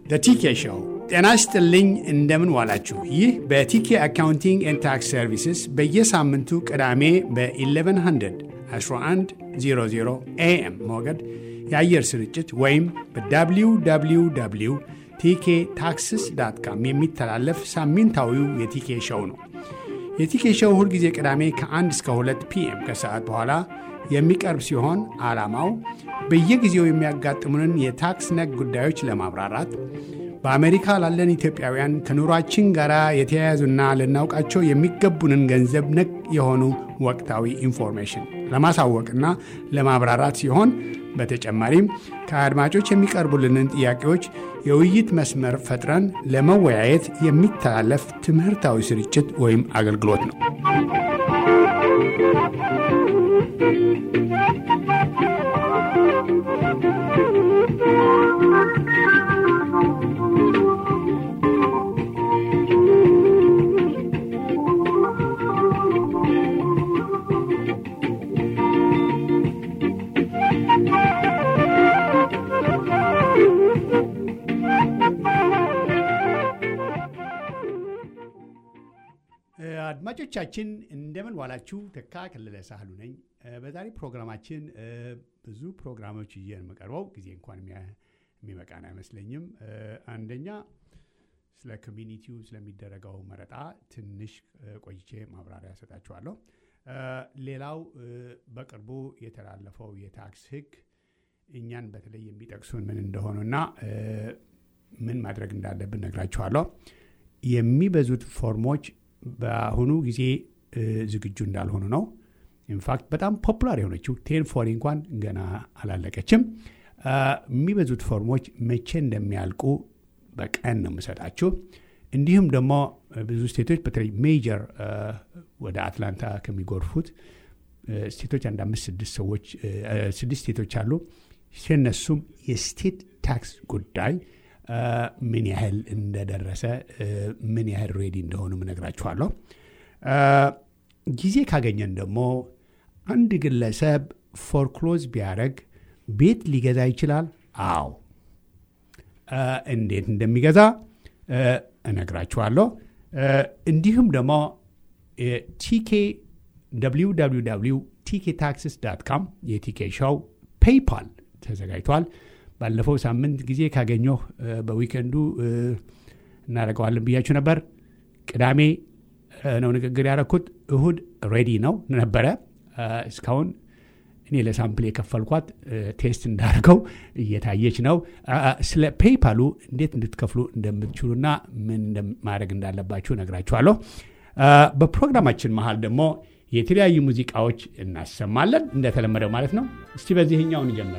ቲኬ ሾው። ጤና ይስጥልኝ፣ እንደምን ዋላችሁ። ይህ በቲኬ አካውንቲንግ ኤንድ ታክስ ሰርቪስስ በየሳምንቱ ቅዳሜ በ1100 1100 ኤኤም ሞገድ የአየር ስርጭት ወይም በwww ቲኬ ታክስስ ዳት ካም የሚተላለፍ ሳምንታዊው የቲኬ ሾው ነው። የቲኬ ሾው ሁልጊዜ ቅዳሜ ከ1 እስከ 2 ፒኤም ከሰዓት በኋላ የሚቀርብ ሲሆን ዓላማው በየጊዜው የሚያጋጥሙንን የታክስ ነክ ጉዳዮች ለማብራራት በአሜሪካ ላለን ኢትዮጵያውያን ከኑሯችን ጋር የተያያዙና ልናውቃቸው የሚገቡንን ገንዘብ ነክ የሆኑ ወቅታዊ ኢንፎርሜሽን ለማሳወቅና ለማብራራት ሲሆን በተጨማሪም ከአድማጮች የሚቀርቡልንን ጥያቄዎች የውይይት መስመር ፈጥረን ለመወያየት የሚተላለፍ ትምህርታዊ ስርጭት ወይም አገልግሎት ነው። አድማጮቻችን እንደምን ዋላችሁ። ተካ ከለለ ሳህሉ ነኝ። በዛሬ ፕሮግራማችን ብዙ ፕሮግራሞች ይዤ ነው የምቀርበው። ጊዜ እንኳን የሚበቃን አይመስለኝም። አንደኛ ስለ ኮሚኒቲው ስለሚደረገው መረጣ ትንሽ ቆይቼ ማብራሪያ ሰጣችኋለሁ። ሌላው በቅርቡ የተላለፈው የታክስ ሕግ እኛን በተለይ የሚጠቅሱን ምን እንደሆኑና ምን ማድረግ እንዳለብን ነግራችኋለሁ። የሚበዙት ፎርሞች በአሁኑ ጊዜ ዝግጁ እንዳልሆኑ ነው። ኢንፋክት በጣም ፖፑላር የሆነችው ቴን ፎሪ እንኳን ገና አላለቀችም። የሚበዙት ፎርሞች መቼ እንደሚያልቁ በቀን ነው የምሰጣችሁ። እንዲሁም ደግሞ ብዙ ስቴቶች በተለይ ሜጀር ወደ አትላንታ ከሚጎርፉት ስቴቶች አንድ አምስት ስድስት ሰዎች ስድስት ስቴቶች አሉ። ሲነሱም የስቴት ታክስ ጉዳይ ምን ያህል እንደደረሰ ምን ያህል ሬዲ እንደሆኑ እነግራችኋለሁ። ጊዜ ካገኘን ደግሞ አንድ ግለሰብ ፎርክሎዝ ቢያደርግ ቤት ሊገዛ ይችላል። አዎ፣ እንዴት እንደሚገዛ እነግራችኋለሁ። እንዲሁም ደግሞ ቲኬ www ቲኬ ታክስስ ዳት ካም የቲኬ ሾው ፔይፓል ተዘጋጅቷል። ባለፈው ሳምንት ጊዜ ካገኘሁ በዊከንዱ እናደርገዋለን ብያችሁ ነበር። ቅዳሜ ነው ንግግር ያደረኩት። እሁድ ሬዲ ነው ነበረ። እስካሁን እኔ ለሳምፕል የከፈልኳት ቴስት እንዳደርገው እየታየች ነው። ስለ ፔይፓሉ እንዴት እንድትከፍሉ እንደምትችሉና ምን ማድረግ እንዳለባችሁ ነግራችኋለሁ። በፕሮግራማችን መሀል ደግሞ የተለያዩ ሙዚቃዎች እናሰማለን እንደተለመደው ማለት ነው። እስቲ በዚህኛውን እንጀምር።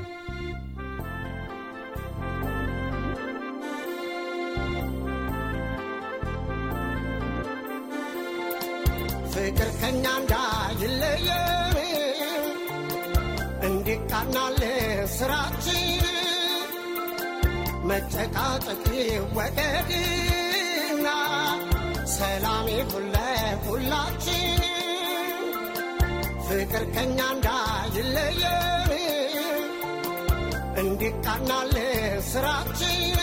ፍቅር ከኛ እንዳይለየ እንዲቃናል ስራችን መጨቃጨቅ ወገድና ሰላም ሁለ ሁላችን ፍቅር ከኛ እንዳይለየ እንዲቃናል ስራችን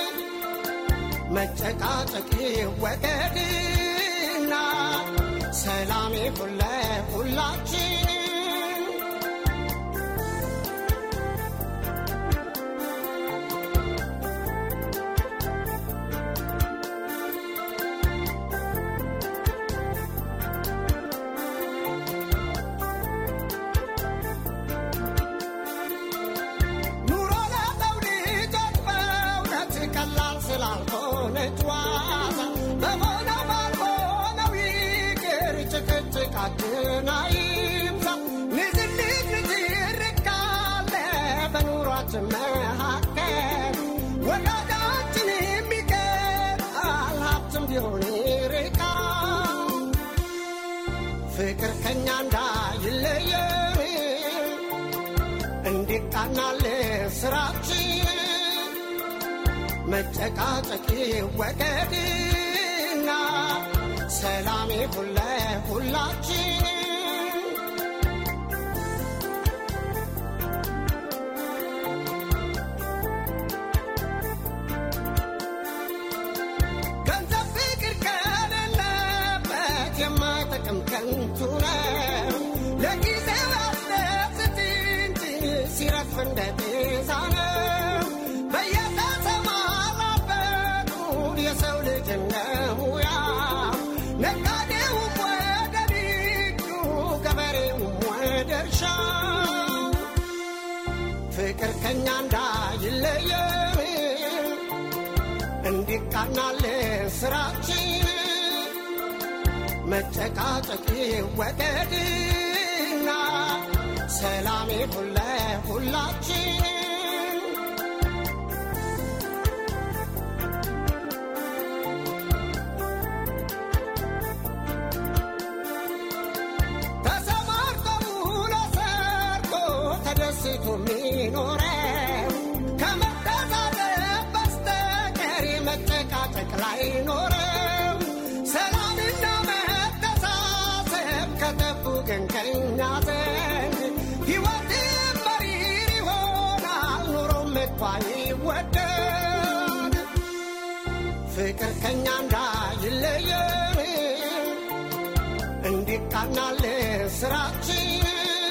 መጨቃጨቅ ወገድና ሰላም ሁለ ሁላችን ኑሮ ለመውደድ በእውነት ቀላል ስላልሆነች ዋዛ በሆነው ባልሆነው ይቅር ጭቅጭቃችን አይብዛ። ንዝንዝ ንትርክ ካለ በኑሯችን መካከል ወዳጃችን የሚቀጣል ሀብትም ቢሆን ይርቃል። ፍቅር ከኛ እንዳይለየን እንዲቃናል ስራችን መጨቃጨቅ ወገድና ሰላም ሁለ ሁላችን እንዲቃናልን ስራችን መጨቃጨቅ ወገድና ሰላም ይሁን ለሁላችን ተሰማርተው ለሰርቶ ተደስቶ የሚኖረው ከመተዛዘብ በስተቀር መጨቃጨቅ ላይ ኖረው ሰላምና መተሳሰብ ከጠፉ ግን ከኛ ዘንድ ሕይወት መሪር ይሆናል ኑሮ ምቷ ይወደድ ፍቅር ከኛ እንዳይለየን እንዲቃናል ስራችን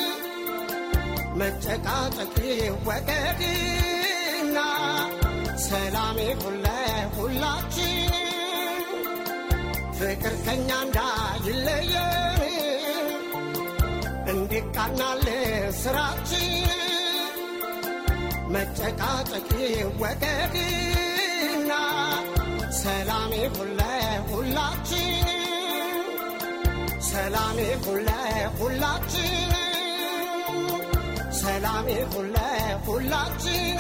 መጨቃጨቅ ወገድና ሰላም ይሁን ለሁላችን ፍቅር ከኛ እንዳይለየን እንዲቃናል ስራችን መጨቃጨቅ ወገድና ሰላም ይሁን ለሁላችን ሰላም ይሁን ለሁላችን ሰላም ይሁን ለሁላችን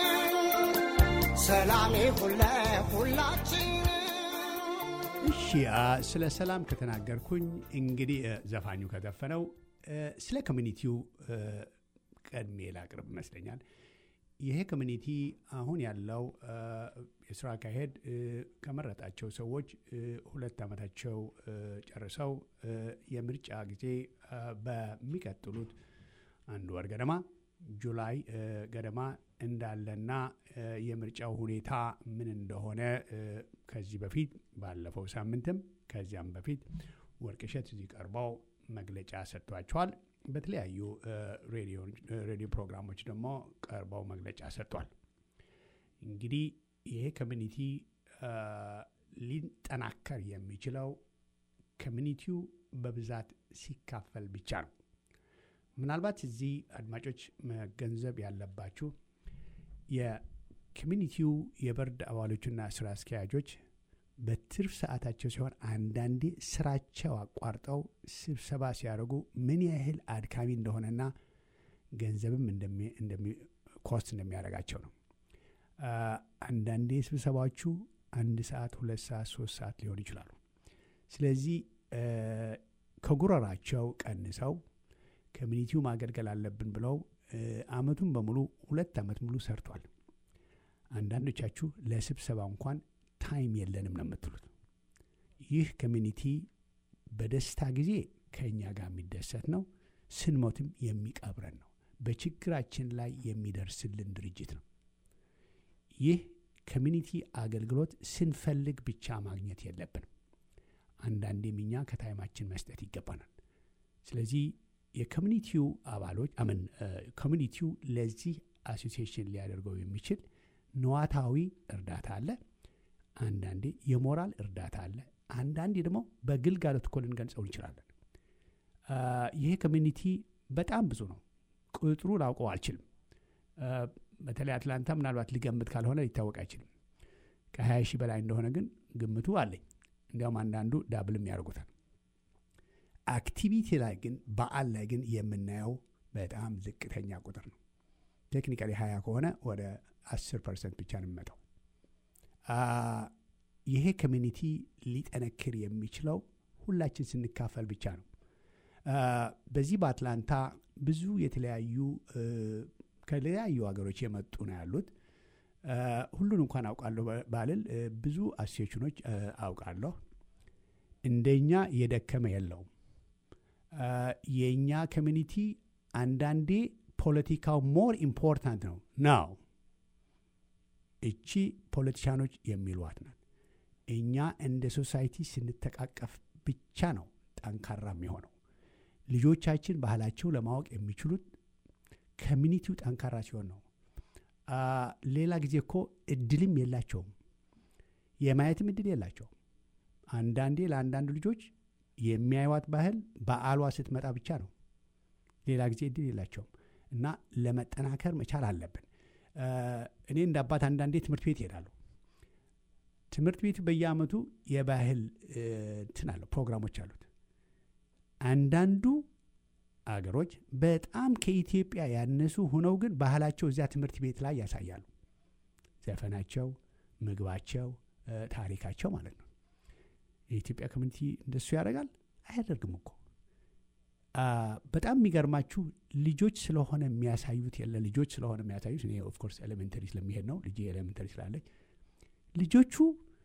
ሰላም ይሁን ለሁላችን እሺ አ፣ ስለ ሰላም ከተናገርኩኝ እንግዲህ እ፣ ዘፋኙ ከዘፈነው እ፣ ስለ ኮሚኒቲው እ፣ ቀድሜ ላቅርብ ይመስለኛል። ይሄ ኮሚኒቲ አሁን ያለው እ፣ የስራ አካሄድ እ፣ ከመረጣቸው ሰዎች እ፣ ሁለት ዓመታቸው እ፣ ጨርሰው እ፣ የምርጫ ጊዜ እ፣ በሚቀጥሉት አንድ ወር ገደማ ጁላይ እ፣ ገደማ እንዳለና እ፣ የምርጫው ሁኔታ ምን እንደሆነ እ፣ ከዚህ በፊት ባለፈው ሳምንትም ከዚያም በፊት ወርቅሸት እዚህ ቀርበው መግለጫ ሰጥቷቸዋል። በተለያዩ እ፣ ሬዲዮ እ፣ ሬዲዮ ፕሮግራሞች ደግሞ ቀርበው መግለጫ ሰጥቷል። እንግዲህ ይሄ ኮሚኒቲ እ፣ ሊጠናከር የሚችለው ኮሚኒቲው በብዛት ሲካፈል ብቻ ነው። ምናልባት እዚህ አድማጮች መገንዘብ ያለባችሁ የኮሚኒቲው የቦርድ አባሎችና ስራ አስኪያጆች በትርፍ ሰዓታቸው ሲሆን አንዳንዴ ስራቸው አቋርጠው ስብሰባ ሲያደርጉ ምን ያህል አድካሚ እንደሆነና ገንዘብም እንደሚ- እንደሚ- ኮስት እንደሚያደርጋቸው ነው። አ፣ አንዳንዴ ስብሰባዎቹ አንድ ሰዓት፣ ሁለት ሰዓት፣ ሶስት ሰዓት ሊሆኑ ይችላሉ። ስለዚህ እ፣ ከጉረራቸው ቀንሰው ኮሚኒቲው ማገልገል አለብን ብለው እ፣ አመቱን በሙሉ ሁለት አመት ሙሉ ሰርቷል። አንዳንዶቻችሁ ለስብሰባ እንኳን ታይም የለንም ነው የምትሉት። ይህ ኮሚኒቲ በደስታ ጊዜ ከእኛ ጋር የሚደሰት ነው፣ ስንሞትም የሚቀብረን ነው። በችግራችን ላይ የሚደርስልን ድርጅት ነው። ይህ ኮሚኒቲ አገልግሎት ስንፈልግ ብቻ ማግኘት የለብንም። አንዳንዴም እኛ ከታይማችን መስጠት ይገባናል። ስለዚህ የኮሚኒቲው አባሎች አምን ኮሚኒቲው ለዚህ አሶሲዬሽን ሊያደርገው የሚችል ነዋታዊ እርዳታ አለ። አንዳንዴ የሞራል እርዳታ አለ። አንዳንዴ ደግሞ በግልጋሎት እኮ ልንገልጸው እንችላለን። አ፣ ይሄ ኮሚኒቲ በጣም ብዙ ነው። ቁጥሩ ላውቀው አልችልም። አ፣ በተለይ አትላንታ ምናልባት ሊገምት ካልሆነ ሊታወቅ አይችልም። ከ20 ሺህ በላይ እንደሆነ ግን ግምቱ አለኝ። እንዲያውም አንዳንዱ ዳብልም ያደርጉታል። አክቲቪቲ ላይ ግን በዓል ላይ ግን የምናየው በጣም ዝቅተኛ ቁጥር ነው። ቴክኒካሊ 20 ከሆነ ወደ 10 ፐርሰንት ብቻ ነው የሚመጣው። አ፣ ይሄ ኮሚኒቲ ሊጠነክር የሚችለው ሁላችን ስንካፈል ብቻ ነው። አ፣ በዚህ በአትላንታ ብዙ የተለያዩ እ፣ ከተለያዩ ሀገሮች የመጡ ነው ያሉት። አ፣ ሁሉን እንኳን አውቃለሁ ባ- ባልል እ፣ ብዙ አሶሴሽኖች እ፣ አውቃለሁ። እንደኛ የደከመ የለውም። አ፣ የእኛ ኮሚኒቲ አንዳንዴ ፖለቲካው ሞር ኢምፖርታንት ነው ነው እቺ ፖለቲሻኖች የሚሏት ናት። እኛ እንደ ሶሳይቲ ስንተቃቀፍ ብቻ ነው ጠንካራ የሚሆነው። ልጆቻችን ባህላቸው ለማወቅ የሚችሉት ኮሚኒቲው ጠንካራ ሲሆን ነው። አ፣ ሌላ ጊዜ እኮ እድልም የላቸውም፣ የማየትም እድል የላቸውም። አንዳንዴ ለአንዳንድ ልጆች የሚያዩዋት ባህል በዓሏ ስትመጣ ብቻ ነው። ሌላ ጊዜ እድል የላቸውም እና ለመጠናከር መቻል አለብን። አ፣ እኔ እንደ አባት አንዳንዴ ትምህርት ቤት ይሄዳሉ። ትምህርት ቤቱ በየአመቱ የባህል እንትን አለው ፕሮግራሞች አሉት። አንዳንዱ አገሮች በጣም ከኢትዮጵያ ያነሱ ሆነው ግን ባህላቸው እዚያ ትምህርት ቤት ላይ ያሳያሉ። ዘፈናቸው፣ ምግባቸው፣ ታሪካቸው ማለት ነው። የኢትዮጵያ ኮሚኒቲ እንደሱ ያደርጋል አያደርግም እኮ። በጣም የሚገርማችሁ ልጆች ስለሆነ የሚያሳዩት የለ ልጆች ስለሆነ የሚያሳዩት እኔ ኦፍኮርስ ኤሌሜንተሪ ስለሚሄድ ነው ልጄ ኤሌሜንተሪ ስላለች ልጆቹ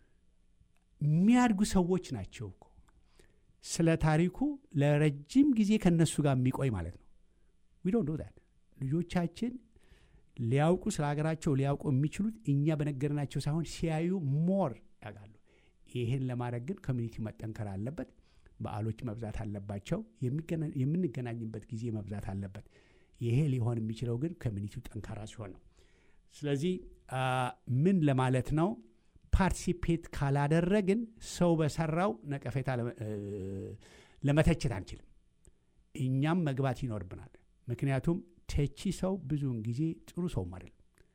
የሚያድጉ ሰዎች ናቸው እኮ ስለ ታሪኩ ለረጅም ጊዜ ከነሱ ጋር የሚቆይ ማለት ነው። ዊ ዶንት ዶ ዛት ልጆቻችን ሊያውቁ ስለ ሀገራቸው ሊያውቁ የሚችሉት እኛ በነገርናቸው ሳይሆን ሲያዩ ሞር ያውቃሉ። ይህን ለማድረግ ግን ኮሚኒቲ መጠንከር አለበት። በዓሎች መብዛት አለባቸው። የምንገናኝበት ጊዜ መብዛት አለበት። ይሄ ሊሆን የሚችለው ግን ኮሚኒቲው ጠንካራ ሲሆን ነው። ስለዚህ ምን ለማለት ነው? ፓርቲሲፔት ካላደረግን ሰው በሰራው ነቀፌታ ለመተቸት አንችልም። እኛም መግባት ይኖርብናል። ምክንያቱም ተቺ ሰው ብዙውን ጊዜ ጥሩ ሰውም አይደለም።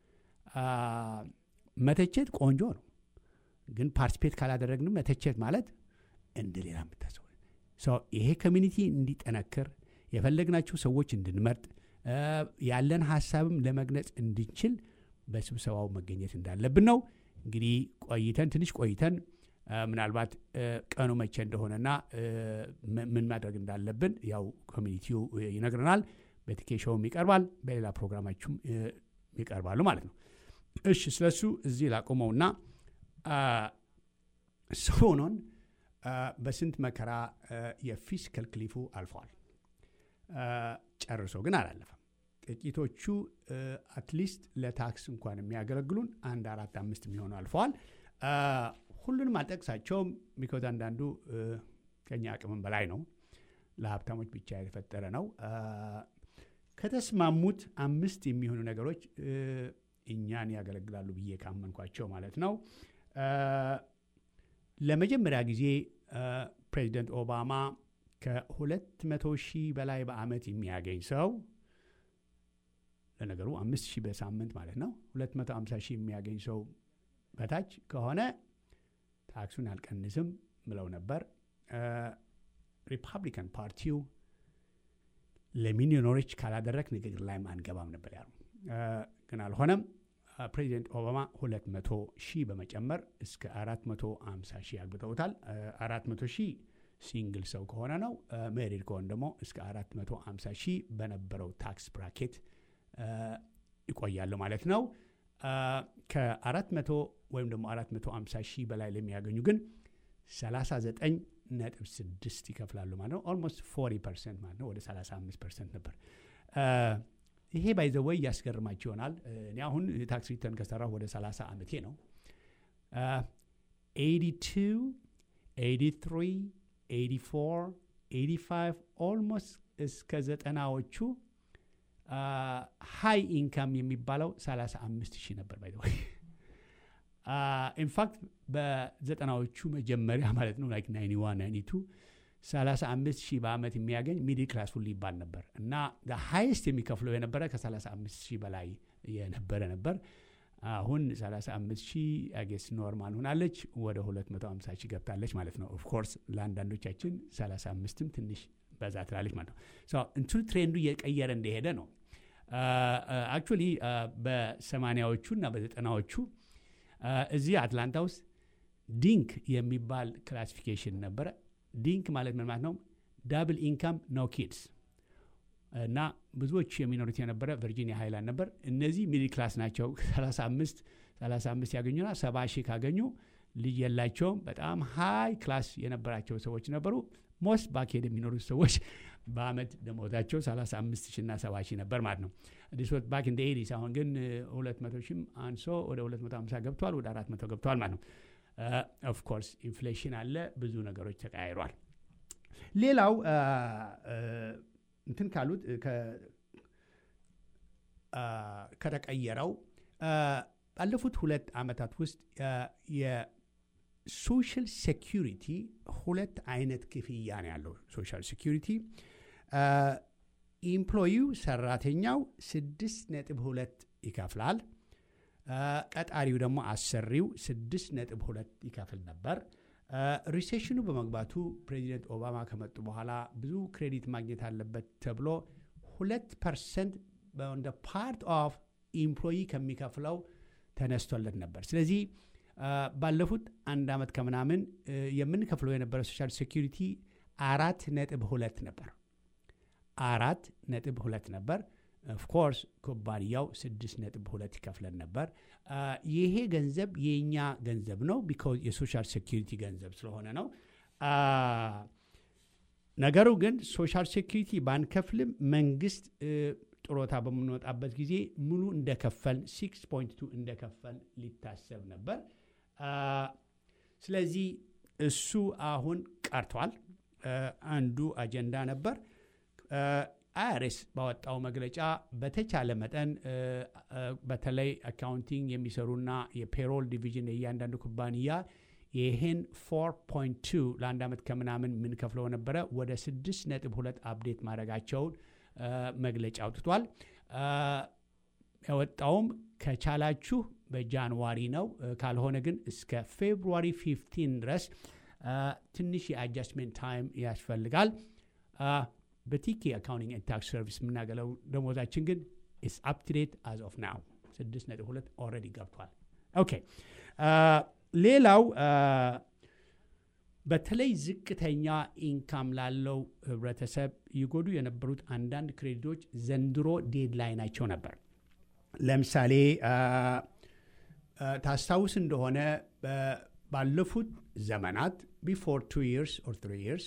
መተቸት ቆንጆ ነው፣ ግን ፓርቲሲፔት ካላደረግንም መተቸት ማለት እንደ ሌላ የምታሰው ይሄ ኮሚኒቲ እንዲጠነክር የፈለግናቸው ሰዎች እንድንመርጥ ያለን ሀሳብም ለመግለጽ እንድንችል በስብሰባው መገኘት እንዳለብን ነው። እንግዲህ ቆይተን ትንሽ ቆይተን ምናልባት ቀኑ መቼ እንደሆነና ምን ማድረግ እንዳለብን ያው ኮሚኒቲው ይነግረናል። በቲኬሾውም ይቀርባል፣ በሌላ ፕሮግራማችሁም ይቀርባሉ ማለት ነው። እሺ ስለሱ እዚህ ላቆመውና ሰሞኑን በስንት መከራ የፊስካል ክሊፉ አልፈዋል። ጨርሶ ግን አላለፈም። ጥቂቶቹ አትሊስት ለታክስ እንኳን የሚያገለግሉን አንድ አራት አምስት የሚሆኑ አልፈዋል። ሁሉንም አልጠቅሳቸውም፣ ቢኮዝ አንዳንዱ ከኛ አቅምም በላይ ነው። ለሀብታሞች ብቻ የተፈጠረ ነው። ከተስማሙት አምስት የሚሆኑ ነገሮች እኛን ያገለግላሉ ብዬ ካመንኳቸው ማለት ነው። ለመጀመሪያ ጊዜ ፕሬዚደንት ኦባማ ከሁለት መቶ ሺህ በላይ በአመት የሚያገኝ ሰው ለነገሩ አምስት ሺህ በሳምንት ማለት ነው። ሁለት መቶ ሃምሳ ሺህ የሚያገኝ ሰው በታች ከሆነ ታክሱን አልቀንስም ብለው ነበር። ሪፐብሊካን ፓርቲው ለሚሊዮነሮች ካላደረግ ንግግር ላይም አንገባም ነበር ያሉ፣ ግን አልሆነም። ፕሬዚደንት ኦባማ ሁለት መቶ ሺህ በመጨመር እስከ አራት መቶ ሃምሳ ሺህ አግብተውታል። አራት መቶ ሺህ ሲንግል ሰው ከሆነ ነው። ሜሪድ ከሆነ ደግሞ እስከ አራት መቶ ሃምሳ ሺህ በነበረው ታክስ ብራኬት ይቆያሉ ማለት ነው። ከአራት መቶ ወይም ደግሞ አራት መቶ ሃምሳ ሺህ በላይ ለሚያገኙ ግን ሰላሳ ዘጠኝ ነጥብ ስድስት ይከፍላሉ ማለት ነው። ኦልሞስት ፎርቲ ፐርሰንት ማለት ነው። ወደ ሰላሳ አምስት ፐርሰንት ነበር። ይሄ ባይዘወይ እያስገርማችሁ ይሆናል። እኔ አሁን ታክስ ሪተርን ከሰራሁ ወደ 30 ዓመቴ ነው። 82 83 84 85 ኦልሞስት እስከ ዘጠናዎቹ ሃይ ኢንካም የሚባለው 35 ሺህ ነበር ባይዘወይ ኢንፋክት በዘጠናዎቹ መጀመሪያ ማለት ነው ላይክ 91 92 35 ሺህ በአመት የሚያገኝ ሚድል ክላስ ሁሉ ይባል ነበር እና ሃይስት የሚከፍለው የነበረ ከ35 ሺህ በላይ የነበረ ነበር። አሁን 35 ሺህ አጌስ ኖርማል ሆናለች፣ ወደ 250 ሺህ ገብታለች ማለት ነው። ኦፍኮርስ ለአንዳንዶቻችን 35ም ትንሽ በዛ ትላለች ማለት ነው። እንትኑ ትሬንዱ እየቀየረ እንደሄደ ነው። አክቹዋሊ በሰማኒያዎቹ እና በዘጠናዎቹ እዚህ አትላንታ ውስጥ ዲንክ የሚባል ክላሲፊኬሽን ነበረ። ዲንክ ማለት ምን ማለት ነው? ዳብል ኢንካም ኖ ኪድስ እና ብዙዎች የሚኖሩት የነበረ ቨርጂኒያ ሃይላንድ ነበር። እነዚህ ሚድል ክላስ ናቸው። 35 35 ያገኙና ሰባ ሺህ ካገኙ ልጅ የላቸውም። በጣም ሃይ ክላስ የነበራቸው ሰዎች ነበሩ። ሞስት ባክሄድ የሚኖሩት ሰዎች በአመት ደሞዛቸው 35 ሺህ እና 70 ሺህ ነበር ማለት ነው። ዲስወት ባክ እንደ ኤዲስ አሁን ግን 200 ሺህም አንሶ ወደ 250 ገብቷል፣ ወደ 400 ገብቷል ማለት ነው። ኦፍኮርስ ኢንፍሌሽን አለ፣ ብዙ ነገሮች ተቀያይሯል። ሌላው እንትን ካሉት ከተቀየረው ባለፉት ሁለት ዓመታት ውስጥ የሶሻል ሴኪሪቲ ሁለት አይነት ክፍያ ነው ያለው። ሶሻል ሴኪሪቲ ኢምፕሎዩ ሰራተኛው ስድስት ነጥብ ሁለት ይከፍላል። ቀጣሪው ደግሞ አሰሪው ስድስት ነጥብ ሁለት ይከፍል ነበር። ሪሴሽኑ በመግባቱ ፕሬዚደንት ኦባማ ከመጡ በኋላ ብዙ ክሬዲት ማግኘት አለበት ተብሎ ሁለት ፐርሰንት እንደ ፓርት ኦፍ ኢምፕሎይ ከሚከፍለው ተነስቶለት ነበር። ስለዚህ ባለፉት አንድ ዓመት ከምናምን የምንከፍለው የነበረ ሶሻል ሴኪሪቲ አራት ነጥብ ሁለት ነበር። አራት ነጥብ ሁለት ነበር። ኦፍኮርስ ኩባንያው ስድስት ነጥብ ሁለት ይከፍለን ነበር። ይሄ ገንዘብ የእኛ ገንዘብ ነው፣ ቢካዝ የሶሻል ሴኪሪቲ ገንዘብ ስለሆነ ነው። ነገሩ ግን ሶሻል ሴኪሪቲ ባንከፍልም መንግስት ጥሮታ በምንወጣበት ጊዜ ሙሉ እንደከፈል ሲክስ ፖይንት ቱ እንደከፈል ሊታሰብ ነበር። ስለዚህ እሱ አሁን ቀርቷል። አንዱ አጀንዳ ነበር። አይአርኤስ ባወጣው መግለጫ በተቻለ መጠን በተለይ አካውንቲንግ የሚሰሩና የፔሮል ዲቪዥን የእያንዳንዱ ኩባንያ ይህን 4.2 ለአንድ ዓመት ከምናምን የምንከፍለው ነበረ ወደ 6 ነጥብ ሁለት አፕዴት ማድረጋቸውን መግለጫ አውጥቷል። ያወጣውም ከቻላችሁ በጃንዋሪ ነው፣ ካልሆነ ግን እስከ ፌብሩዋሪ 15 ድረስ ትንሽ የአጃስትሜንት ታይም ያስፈልጋል። በቲኬ አካውንቲንግ ኤንድ ታክስ ሰርቪስ የምናገለው ደሞዛችን ግን ኢስ አፕ ቱ ዴት አዝ ኦፍ ናው 6.2 ኦልሬዲ ገብቷል። ኦኬ ሌላው በተለይ ዝቅተኛ ኢንካም ላለው ህብረተሰብ ይጎዱ የነበሩት አንዳንድ ክሬዲቶች ዘንድሮ ዴድላይናቸው ነበር። ለምሳሌ ታስታውስ እንደሆነ ባለፉት ዘመናት ቢፎር ቱ ይርስ ኦር ትሪ ይርስ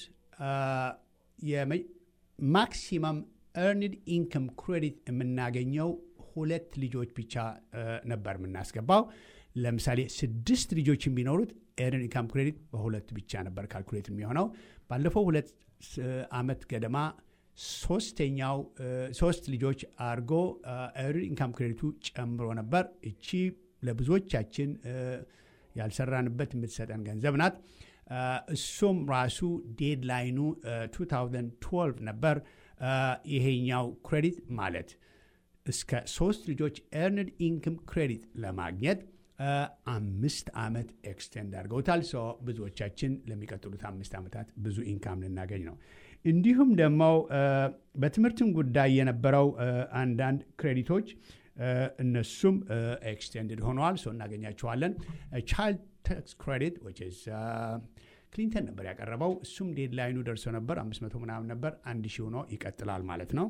ማክሲመም ኤርንድ ኢንከም ክሬዲት የምናገኘው ሁለት ልጆች ብቻ ነበር የምናስገባው። ለምሳሌ ስድስት ልጆች ቢኖሩት ኤርን ኢንካም ክሬዲት በሁለት ብቻ ነበር ካልኩሌት የሚሆነው። ባለፈው ሁለት ዓመት ገደማ ሶስተኛው ሶስት ልጆች አድርጎ ኤርን ኢንካም ክሬዲቱ ጨምሮ ነበር። እቺ ለብዙዎቻችን ያልሰራንበት የምትሰጠን ገንዘብ ናት። እሱም ራሱ ዴድላይኑ 2012 ነበር። ይሄኛው ክሬዲት ማለት እስከ ሶስት ልጆች ኤርንድ ኢንክም ክሬዲት ለማግኘት አምስት ዓመት ኤክስቴንድ አድርገውታል። ሶ ብዙዎቻችን ለሚቀጥሉት አምስት ዓመታት ብዙ ኢንካም ልናገኝ ነው። እንዲሁም ደግሞ በትምህርትም ጉዳይ የነበረው አንዳንድ ክሬዲቶች እነሱም ኤክስቴንድድ ሆነዋል። ሶ እናገኛቸዋለን። ቻይልድ ታክስ ክሬዲት ክሊንተን ነበር ያቀረበው። እሱም ዴድላይኑ ደርሶ ነበር። አምስት መቶ ምናምን ነበር። አንድ ሺህ ሆኖ ይቀጥላል ማለት ነው።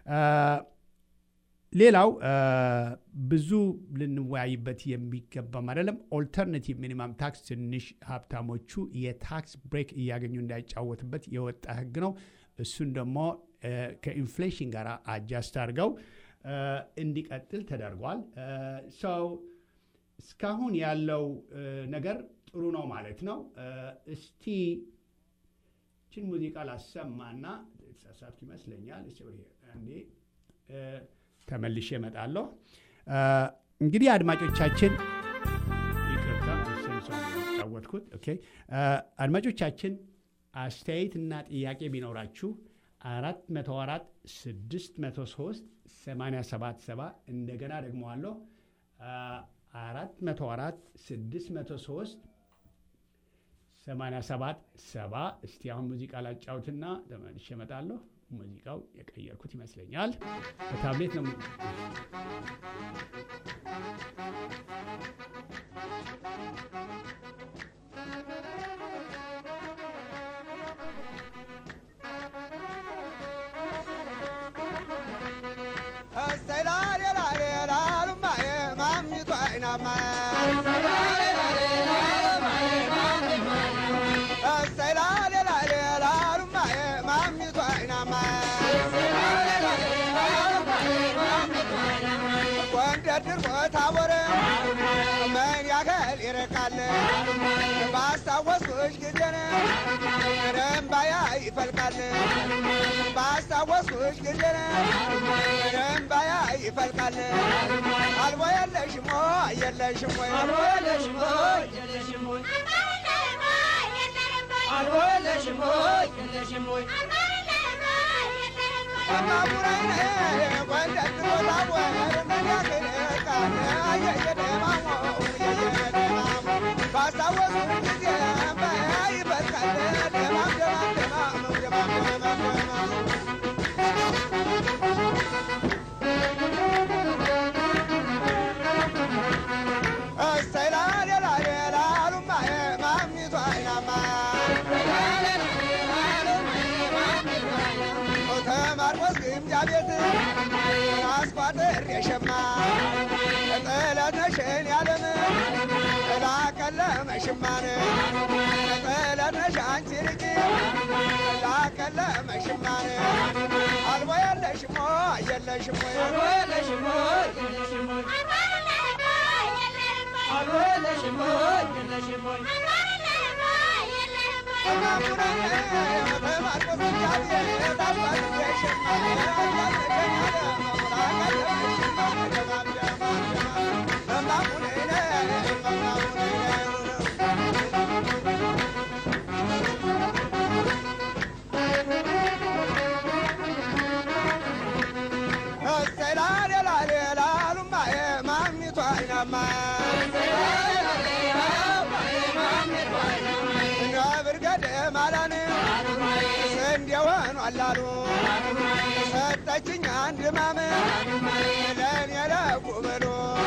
ሌላው ብዙ ልንወያይበት የሚገባም አይደለም። ኦልተርናቲቭ ሚኒማም ታክስ ትንሽ ሀብታሞቹ የታክስ ብሬክ እያገኙ እንዳይጫወትበት የወጣ ህግ ነው። እሱን ደግሞ ከኢንፍሌሽን ጋር አጃስት አድርገው እንዲቀጥል ተደርጓል። ሰው እስካሁን ያለው ነገር ጥሩ ነው ማለት ነው። እስቲ ችን ሙዚቃ ላሰማና ተሳሳትኩ ይመስለኛል። አንዴ ተመልሼ እመጣለሁ። እንግዲህ አድማጮቻችን ይቅርታ ጫወትኩት። ኦኬ አድማጮቻችን አስተያየትና ጥያቄ ቢኖራችሁ አራት መቶ አራት ስድስት መቶ ሶስት ሰማንያ ሰባት ሰባ እንደገና ደግሞ አለሁ አራት መቶ አራት ስድስት መቶ ሶስት ሰማንያ ሰባት ሰባ እስቲ አሁን ሙዚቃ ላጫውትና ተመልሼ እመጣለሁ። ሙዚቃው የቀየርኩት ይመስለኛል። በታብሌት ነው። ባስታወስኩሽ ጊዜ እምባዬ ይፈልቃል። ባስታወስኩሽ ጊዜ እምባዬ ይፈልቃል። አልቦ የለሽም ወይ የለሽም ወይ አልቦ የለሽም ወይ የለሽም ወይ አልቦ የለሽም ወይ የለሽም ወይ ቤት አስቋጥር የሸማ ጥለትነሽን ያለም ላቀለመ ሽማን ጥለትነሽ አንቺ ልጅ ላቀለመ ሽማን አልቦ የለሽሞ የለሽሞ አላሉ ሰጠችኝ አንድ ማም ለእኔ ለጉብሎ